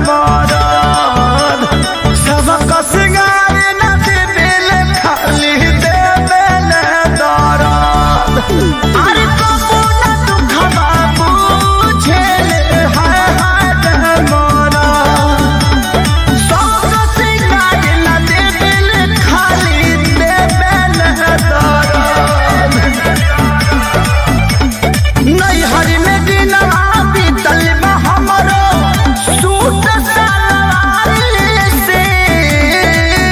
मरद सबक सिंगार न दिल खाली देवेल दरद अरे कबो ना दुखवा बुझले हर मरद सबक सिंगार न दिल खाली देवेल दरद नैहर में दिनवा बीतल बा हमरो सूट सलवार से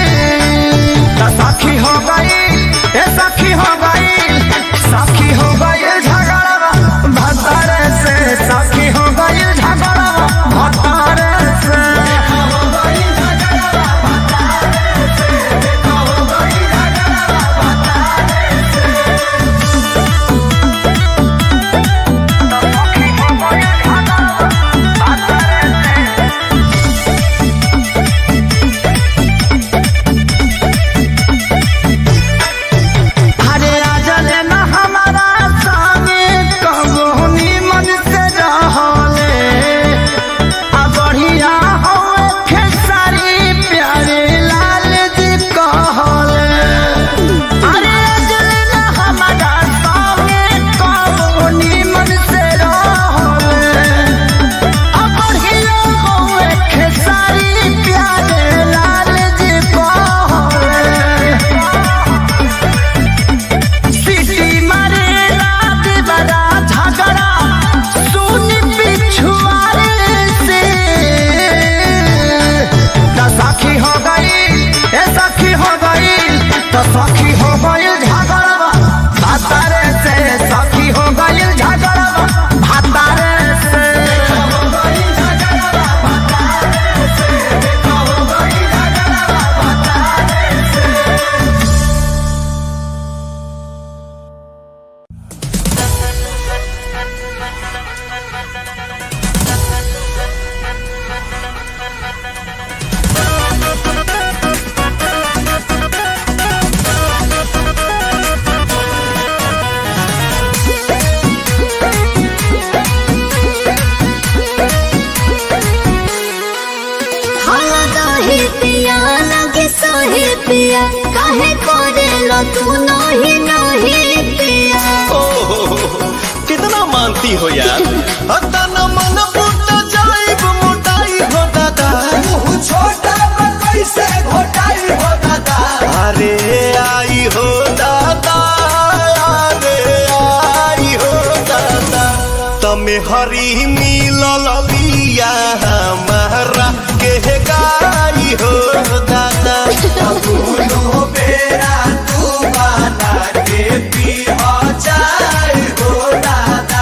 तो तू नहीं नहीं पिया कितना मानती हो यार हतन मन फूट जाइब मोटाई हो दादा छोटा कैसे घोटाई हो दादा अरे आई हो दादा अरे आई हो दादा तमे हरी मिलल बिया हमारा के गाई हो दादा दोनों बेरा तू बना के पी हो जाए हो दादा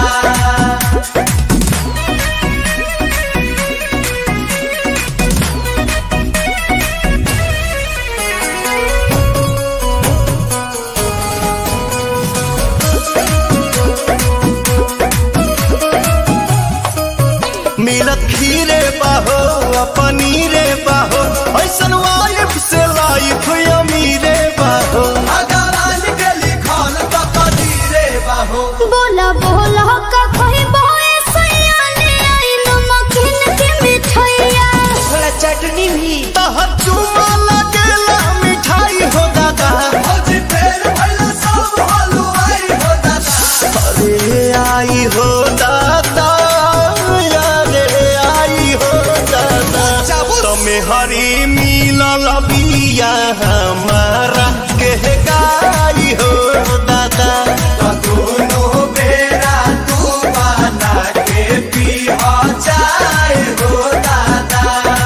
मिलत खीरे बाहो आ पनीरे बाहो ऐसन वाइफ से लाइफ अमीरे बाहो अगरान के लिखल त कदीरे बाहो बोला बोला का कोई बोए सयाने आई नमकीन की मिठाइया थोड़ा चटनी भी तहर चुमा लगेला मिठाई हो दादा भौजी फेर भइल सब हलवाई हो दादा अरे आई हो दादा अरे आई हो दादा तमे हरी मिलल बिया हमारा के गाई हो दादा दोनों बेरा तू बना के पी हो जाए हो दादा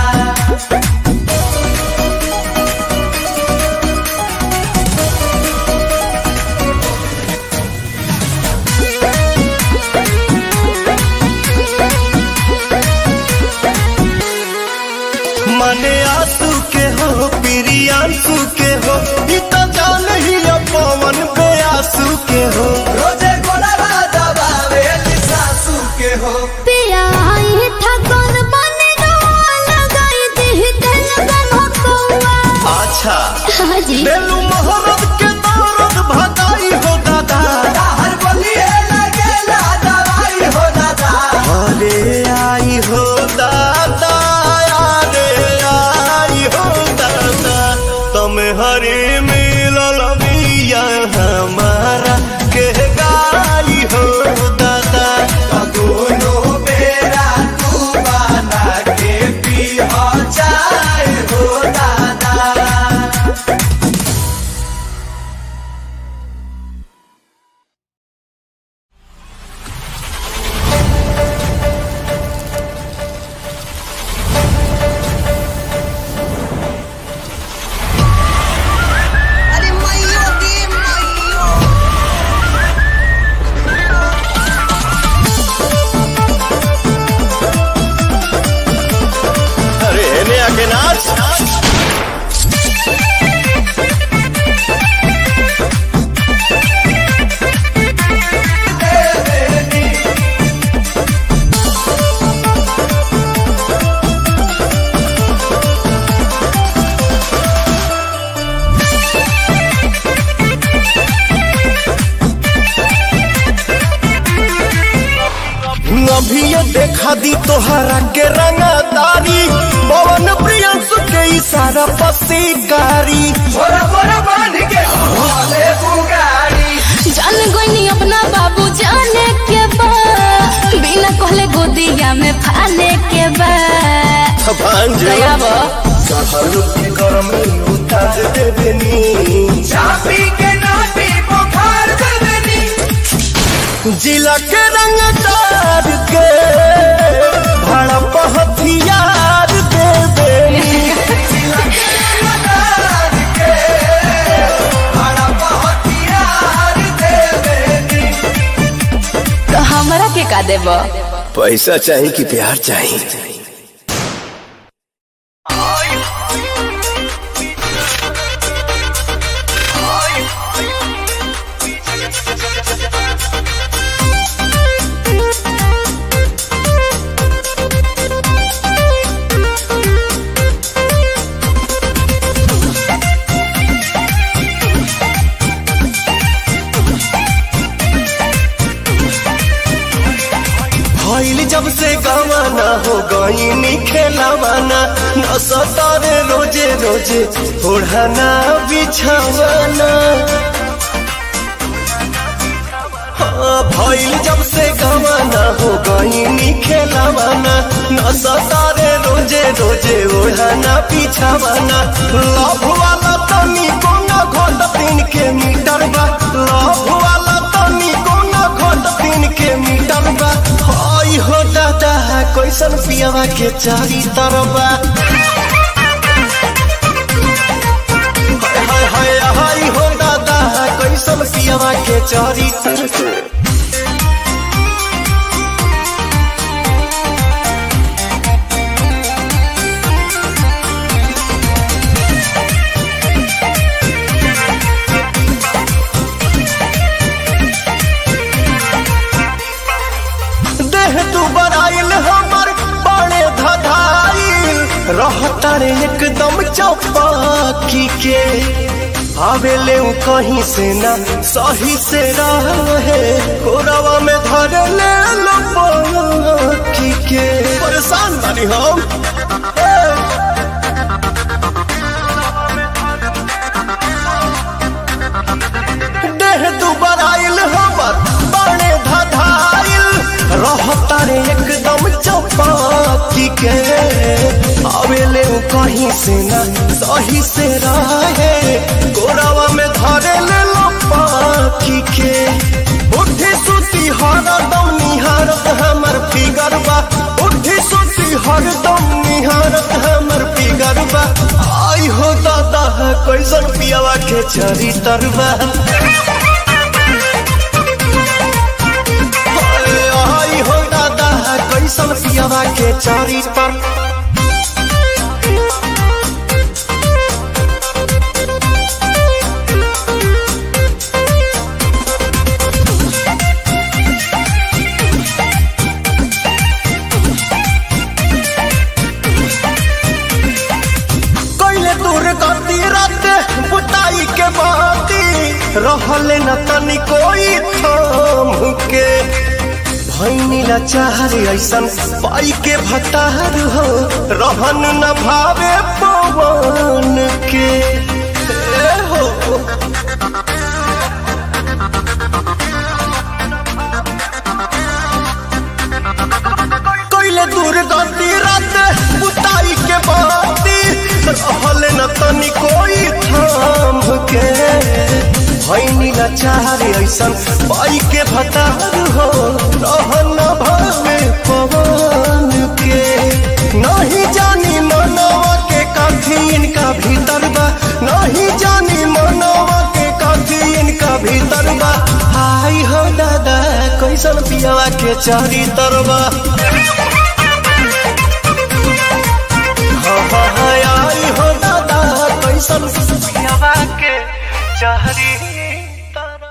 मने आंसू के हो प्रियांशु के हो ई तो जान ही अब पवन पे आंसू के हो रोजे गोड़ा दबावे सासू के हो पिया आई था कौन बने रोआ लगाई दी दिल गम कौआ अच्छा हाँ जी बेलू मोहब्बत के दौरत भगाई हो दादा हर बलिए लगेला दवाई हो दादा अरे आई हो दादा अरे आई हो दादा तुम हरे मिलल बिया हमारा के गाई हो दादा दोनों बेरा तू बना के पी हो जाए हो दादा अरे हेने आके नाच अभी ये देखा दी तोहरा के रंगदारी पवन प्रियंसु के इशारा पसीकारी छोरा छोरा बांध के भोले बुगारी जान गोइनी अपना बाबू जाने के बा बिना कहले गोदिया में फाने के बा भांजे दया बा चढ़ल के गरम उतार देबनी चापी के नाटी बुखार देबनी जिला के रंगदार के भड़प हथियार देबनी जिला के रंगदार के भड़प हथियार देबनी तो हमरा के का देब पैसा चाहिए कि प्यार चाहिए भइल जब से गवाना हो गई खेलावाना न सतारे रोजे रोजे ओढ़ाना बिछावाना हाँ भइल जब से गवाना हो गई खेलावाना न सारे रोजे रोजे ओढ़ाना पीछावाना लव वाला तनी कोना घोट तीन के मीटर बा लव वाला तनी कोना घोट तीन के मीटर बा हाय हो दादा कैसन पियावा के चारी तरबा हाय हाय हाय हो दादा कैसन पियावा के चारी तरबा देह तू बराइल हमर बड़े धधाइल रहता रे एकदम चौपाकी के आवेले उ कहीं से ना सही से रहे कोरवा में धर ले लो पाकी के परेशान बानी हम ए! देह दुबर आइल हमर बड़े धधाइल रहता रे एकदम चौपाकी के आवेले उ कहीं से ना सही से रहे गोरावा में धरे ले लो पाखी के उठी सुती हरदम निहारत हमर फिगर बा उठी सुती हरदम निहारत हमर फिगर बा आई हो दादा कैसन पियावा के चरी तरबा आई हो दादा कैसन पियावा के चारी पर कैले दूर गति रात बुताई के बाती रहले न तनी कोई थाम के भैनी लाचार ऐसन पाई के भतार हो रहन न भावे पवन के ए हो कैले दूर गति रात बुताई के बाती रहले न तनी कोई थाम के भैनी लाचार ऐसन पाई के भतार हो रहन न भावे पवन के नहीं जानी मनवा के काफी इनका भीतर बा नहीं जानी मनवा के काफी इनका भीतर बा आई हो दादा कैसन पियावा के चारी तरबा हाँ, हाँ, हाँ, आई हो दादा कैसन पियावा के चारी तरबा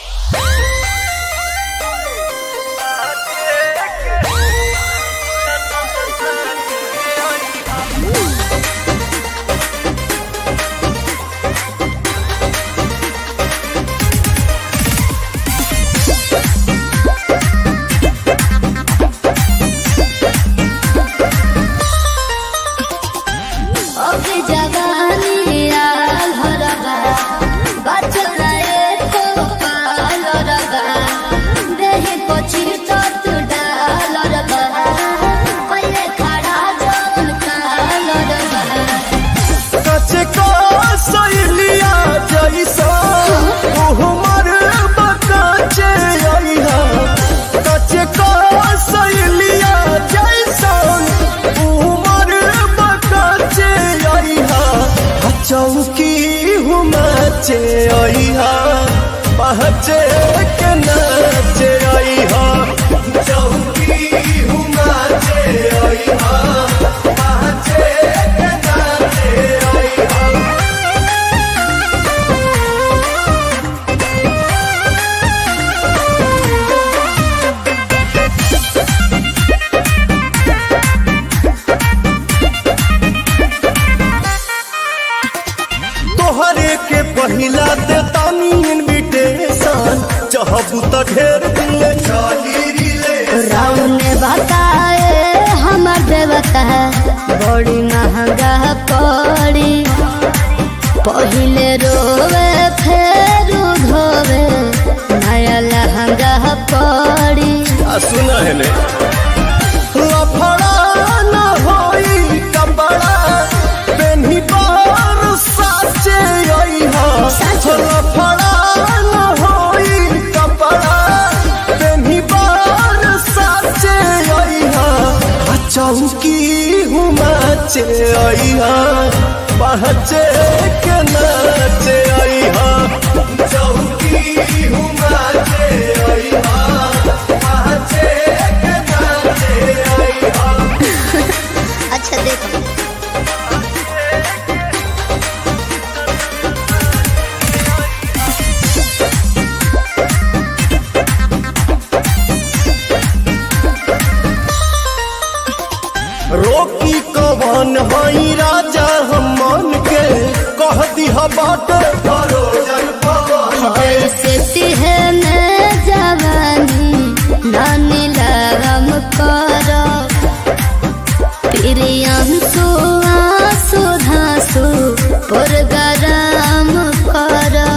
अभी जवानी आल हरबा बचल एको पाल रबा देहि पछि तत डाल रबा पहिले खड़ा जौन काल रबा कचे को सैलिया जैसा उहमर बकाचे आइहा कचे को सैलिया जैसा उहमर बकाचे आइहा चौकी हुमाचे आइहा पहचे के नाचे आइहा चौकी हुमाचे आइहा पहचे के नाचे आइहा तोहरे के पहिला दे तानी इनविटेशन चाहबू त ढेर दिल चाली रिले राम ने बताए हमर देवता बड़ी महंगा पड़ी पहिले रोवे फेर धोवे नया लहंगा पड़ी आ सुन हेले लफड़ा न होई कपड़ा पेन्ही पर साचे आई हा लफड़ा न होई कपड़ा पेन्ही पर साचे आई हा आ चौकी हुमाचे आई हा पहचे के नाचे आई हा चौकी हुमाचे आई हा पहचे के नाचे आई हा अच्छा देखो रोकी कवन हई राजा हम मन के कह दिह बाट भरोजन पवन ऐसे है मैं जवानी नानी लगम करो प्रियम सुआसु धासु पुरगराम करो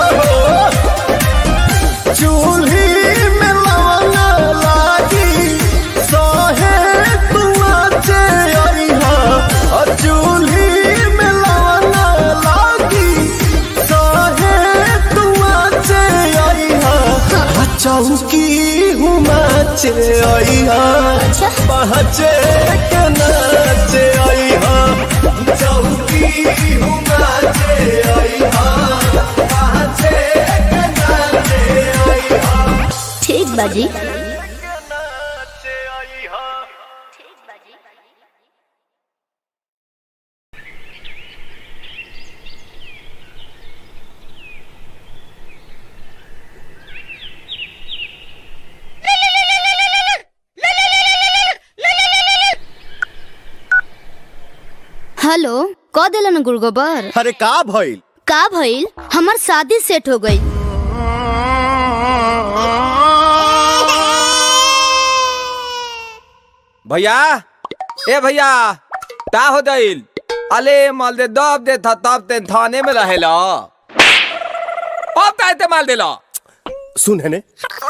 चूल्ही में लवना लागी सहे तुआचे अइहा और चूल्ही में लवना लागी सहे तुआचे अइहा आ चौकी हुमाचे अइहा पहचे के नाचे अइहा चौकी हुमाचे अइहा पहचे के नाचे अइहा ठीक बाजी नाचे अइहा हेलो क दिलन गुड़गोबर अरे का भइल का भइल हमार शादी सेट हो गई भैया ए भैया का हो दिल अले माल दे दब दे था तब ते थाने में रहेला अब का ते माल देला सुन है ने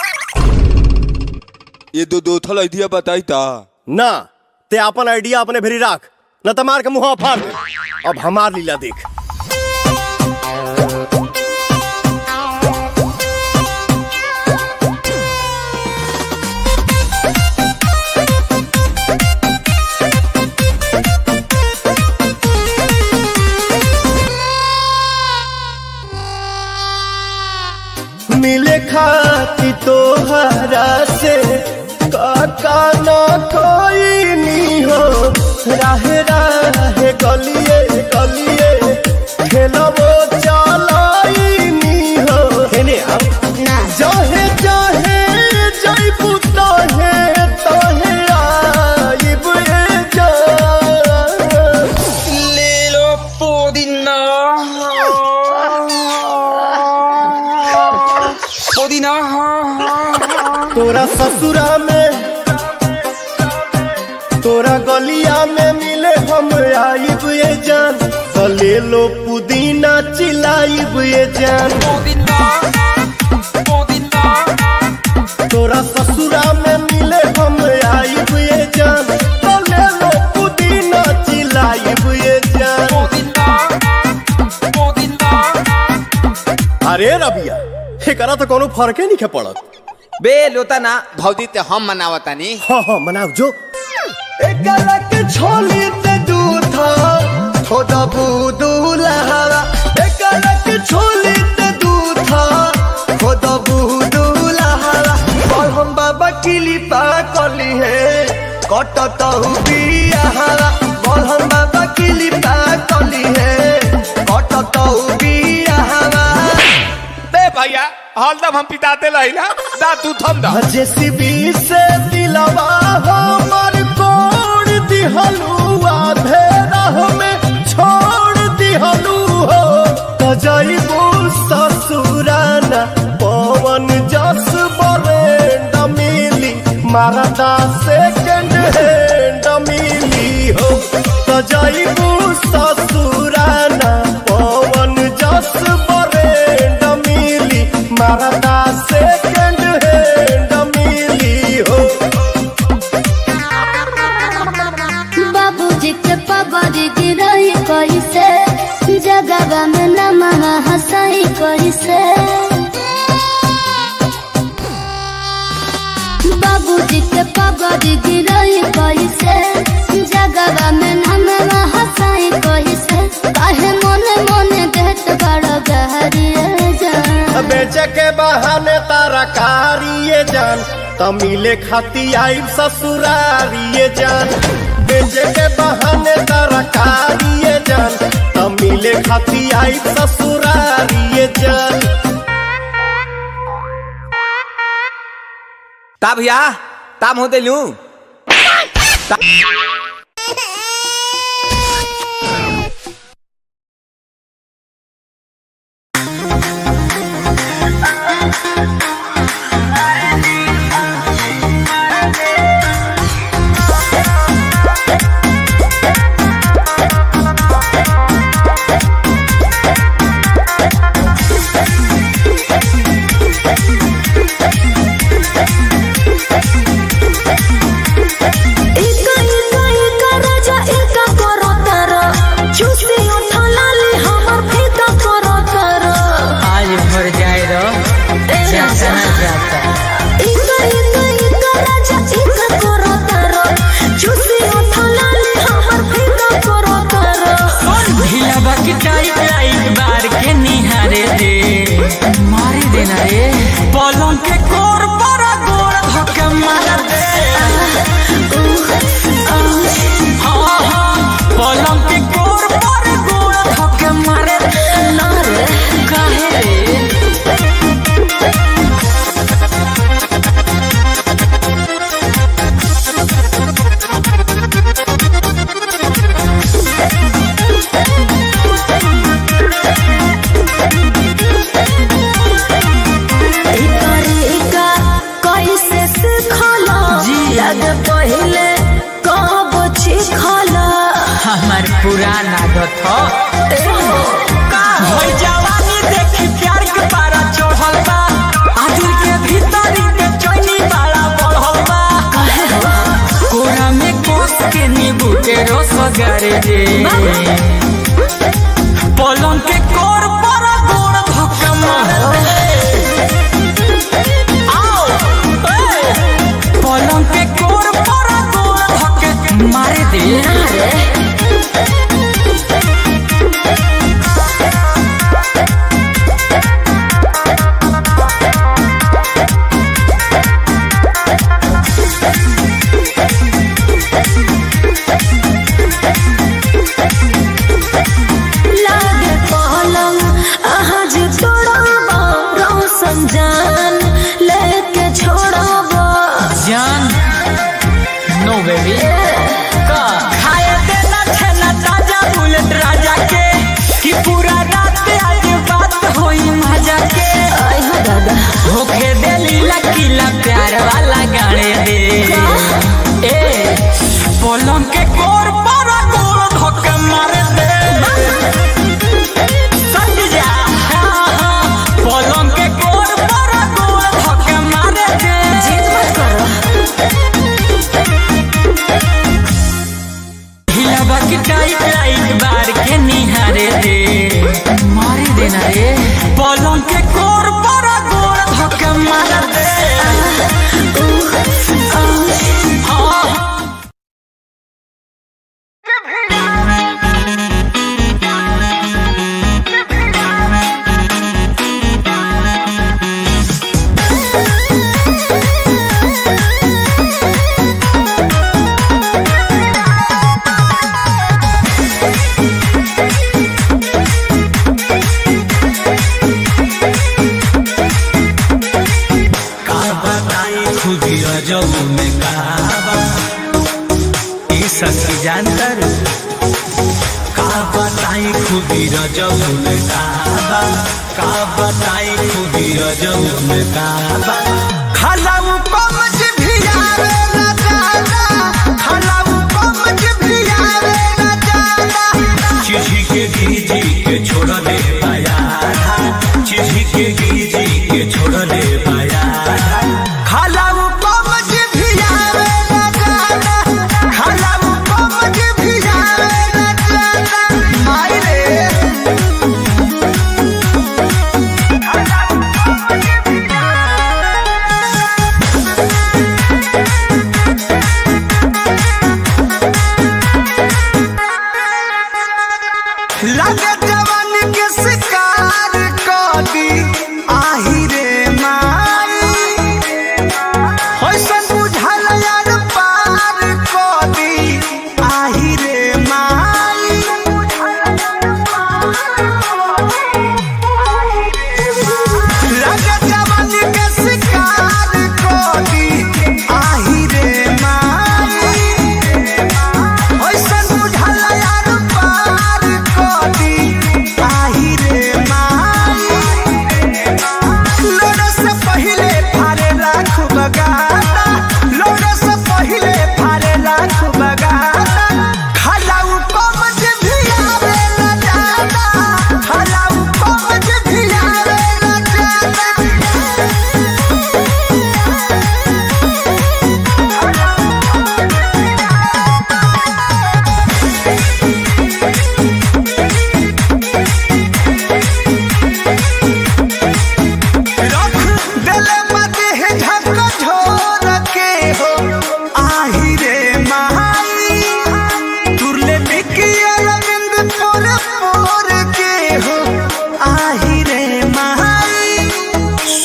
ये दो दो थल आइडिया बताई ता ना ते अपन आइडिया अपने भेरी राख न त मार के मुंह फाड़ दे अब हमार लीला देख मिले खाती तोहरा से काका न कोई नी हो राहे राहे गलिए गलिए खेलबो चलाई नी हो हेने आप ना जहे जहे जइबू तहे तहे आइब ए जान ले लो पुदीना पुदीना तोरा ससुरा में तोरा गलिया में मिले हम आइब ये जान तो ले लो पुदीना चिलाइब ये जान तोरा ससुरा में मिले हम आइब ये जान तो ले लो पुदीना चिलाइब ये जान अरे रबिया एकरा तो कोनो फर्के नहीं पड़त बे लोता ना भौजी ते हम मनावतानी हाँ हाँ मनाओ जो एकरा के छोली ते दूधा थोड़ा बूदू लहरा एकरा के छोली ते दूधा थोड़ा बूदू लहरा और हम बाबा किली पा कली है कटत बियाहरा और हम बाबा किली पा कली है कटत बियाहरा बे भैया हलदम हम पिताते रहिला दा तू थम दा जेसीबी से दिलवा हमर कोड़ दिहलुआ धेरा में छोड़ दिहलु हो त जइबू ससुराना पवन जस बरेंड मिली मारदा सेकंड हैंड मिली हो त जइबू ससुराना पवन जस बरेंड मिली मारदा सेकंड हैंड जगवा में नमवा हंसाई कैसे बाबूजी के पगड़ी गिरई कैसे जगवा में नमवा हंसाई कैसे काहे मोने मोने देत बड़ गहरिए जान बेचे के बहाने तारा कारिए जान तमिले खाती आई ससुरारिए जान बेचे के बहाने तारा कारिए जान तमिले खाती आई ससुरारिए जान ता भैया ताम हो दिलू इका इका इका राजा इका करो तारा चूसी उठा लाली हमर फीका करो तारा आज भर जाए रो जाता जाता इका इका इका राजा इका करो तारा चूसी उठा लाली हमर फीका करो तारा ढीला बाकी टाइट टाइट बार के निहारे दे मारे देना रे पलंग के कोर पर गोड़ धक्का मार दे हाँ हाँ पलंग के कोर पर गोड़ धक्का मार दे ना रे काहे रे इका रे इका कैसे सीखला जी। लग पहिले कब चिखला हमार पुराना आदत हो भई जवानी देखी प्यार के पारा चढ़ल बा आदिल के भीतर के चैनी बाड़ा बढ़ल बा कोरा में कोस के नींबू के रस गारे दे पलंग के कोर पर गोड़ धक्का मार दे आओ ए, पलंग के कोर पर गोड़ धक्के मारे दे लागे पलंग आहा जे तोड़ाबा रोशन जान लेके छोड़ाबा जान नो बेबी का खाए देना छेना ताजा बुलेट राजा के कि पूरा रात आज बात होई मजा के आई हो दादा होके देली लकीला प्यार वाला गाने दे ए पलंग के कोर पर गोड़ धक्का मार दे सट जा हाँ, हाँ, पलंग के कोर पर गोड़ धक्का मार दे जिद मत करो हिलावा की टाइट लाइट बार के निहारे दे मारे देना रे पलंग के कोर पर गोड़ धक्का मार दे हाँ, हाँ। खुदी रजब में कहावा ई सखी जानतर का बताई खुदी रजब में कहावा का बताई खुदी रजब में कहावा खलाऊ कमज भी आवे ना जाना खलाऊ कमज भी आवे ना जाना चिझी के गीजी के छोड़ दे पाया चिझी के गीजी के छोड़ दे पाया खलाऊ कमज भी आवे ना जाना खलाऊ कमज भी आवे ना जाना माई रे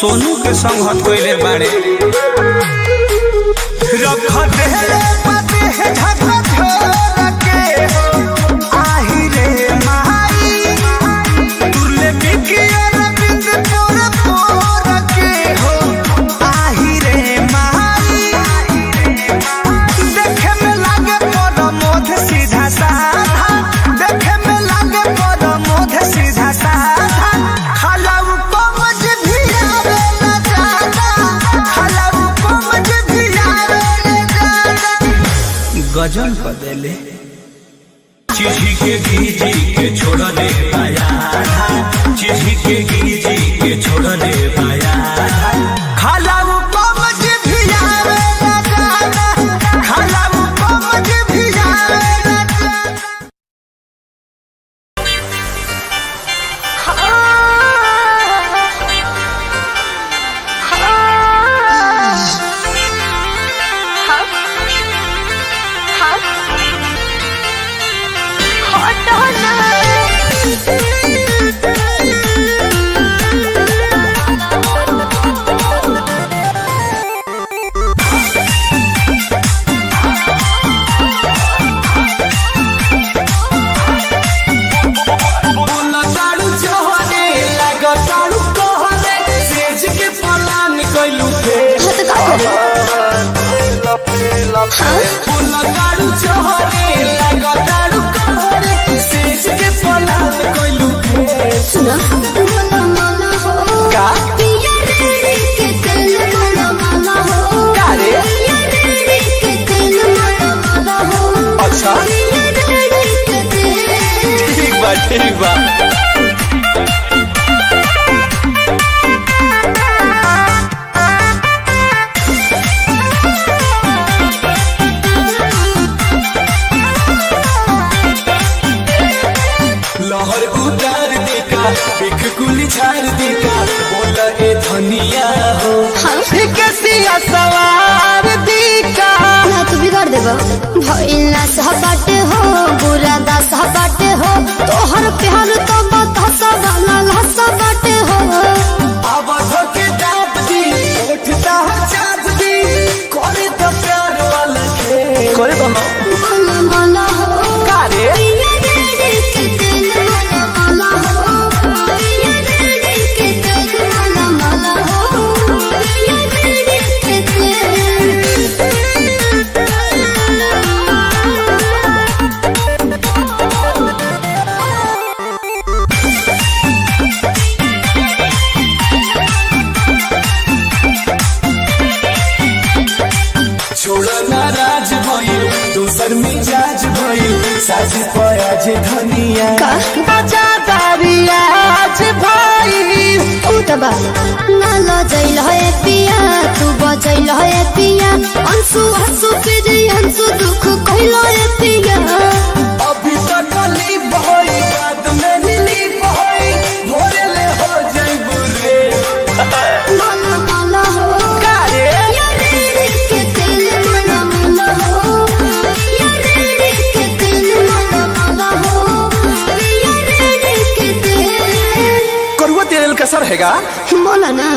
सोनू के संगत कइले बाड़े रख देले पते है झका छोड़ के आही रे माई तुरले बिकिया रविंद पोर पोर के हो आही रे माई देखे में लागे पर मोध सीधा साधा देखे में लागे पर मोध सीधा साधा खलाऊ पमज भी आवे न जाना खलाऊ पमज भी आवे न जाना गजल बदले चिढ़ी के गीजी के छोड़ दे पाया चिढ़ी के गीजी के छोड़ दे पाया खलाऊ पमज भी आवे न जाना खलाऊ पमज भी आवे न जाना बोला ताड़ू जोहरे लगा ताड़ू कहरे सेज के पलान कइलू थे बोला ताड़ू जोहरे लगा ताड़ू कहरे सेज के पलान कइलू थे सुना मला मला हो का? पिया रे के दिल मला मला हो का रे? पिया रे के दिल मला मला हो अच्छा पिया रे के दिल ठीक बा ठीक बा लहर उतार देका एक कुली झाड़ देका बोला ए धनिया हो कैसिया सवार दीका ना तू बिगाड़ देबा भइल ना सहबाट हो बुरा दा सहबाट हो तोहर प्यार तो बतासा वाला लहसा बाट हो अब धोके दाब दी उठता चाप दी करे तो प्यार वाला खेल करे तो ना मला मला हो का रे पिया रे के दिल मला मला हो पिया रे के दिल मला मला हो पिया रे के छोड़ा नाराज भइल दोसर मिजाज भइल साजी पयाज धनिया आज भाई ऊ त बा ना लजैल है पिया तू बजैल है पिया अंसु हंसु फिर अंसु दुख कहल है पिया अभी तक ली बहई बाद में ली बहई भोरे ले हो जाई बुरे मला मला हो का रे या रे रे के दिल मला मला हो या रे रे के दिल मला मला हो या रे रे के दिल करुआ तेल का सर हैगा मोला ना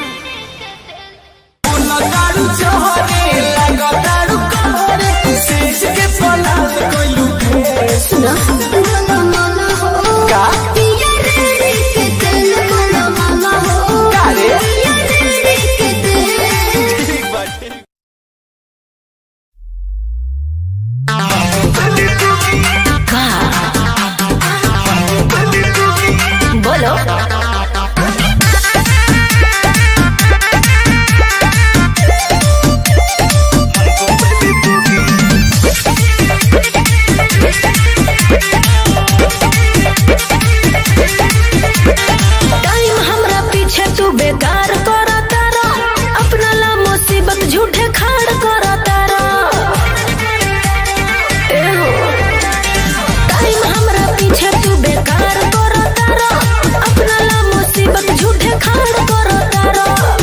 बोला दारू जोहरे लगा दारू कहरे सेज के पलाद कोइलू थे सुना मला मला हो का पिया रे रे के दिल मला मला हो का रे पिया रे रे के दिल ठीक बा ठीक बोलो टाइम हमरा पीछे तू बेकार कर तारा अपना ला मुसीबत झूठे खाड़ कर तारा ए हो टाइम हमरा पीछे तू बेकार कर तारा अपना ला मुसीबत झूठे खाड़ कर तारा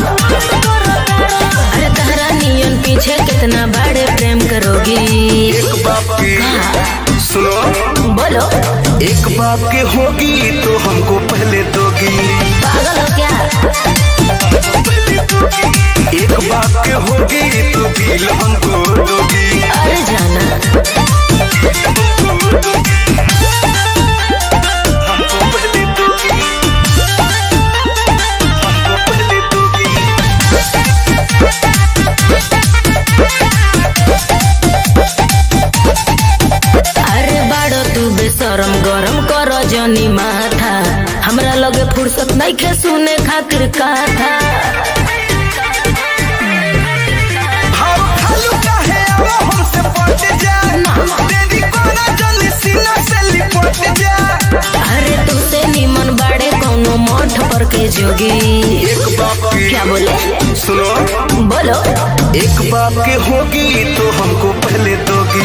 अरे तारा नियन पीछे कितना बड़े प्रेम करोगी एक बाप की सुनो बोलो एक बाप के होगी तो हमको पहले दोगी पागल हो क्या लगे फुर्सत नहीं खे सुने खातिर कथा हम खालू काहे अब हमसे पट जा तेरी कोना जल्दी सीना से लिपट जा अरे तुसे निमन बाड़े कोनो मठ पर के जोगी एक बाप की क्या बोले सुनो बोलो एक बाप के होगी तो हमको पहले दोगी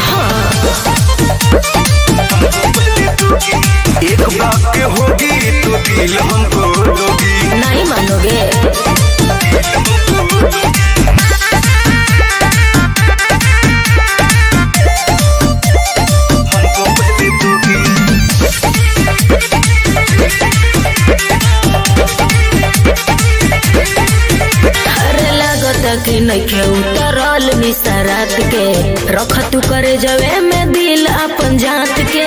पहले दोगी एक बाप के होगी तो दिल हमको दोगी नहीं मानोगे हमको पहले दोगी अरे लागत कि नइखे उतरल निसरात के रख तू करे जवे में दिल अपन जात के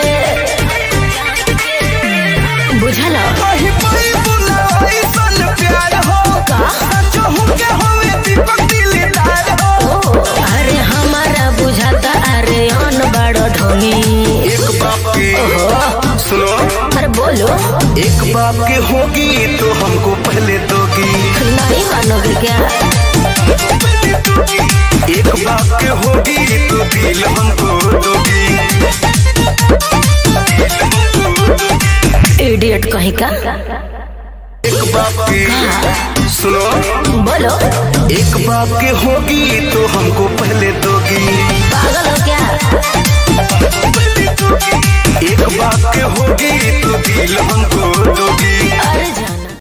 बुझल कहीं कोई बुलावाई सन प्यार हो का? सचो हूँ के होवे दीपक दिलदार हो ओ, अरे हमारा बुझाता अरे अन बड़ ढोंगी एक बाप के सुनो अरे बोलो एक बाप के होगी तो हमको पहले दोगी नहीं मानोगे क्या पहले दोगी एक बाप के होगी तो दिल हमको दोगी इडियट कहीं का एक बाप के सुनो बोलो एक बाप के होगी तो हमको पहले दोगी पागल हो क्या पहले दोगी एक बाप के होगी तो दिल हमको दोगी अरे जाना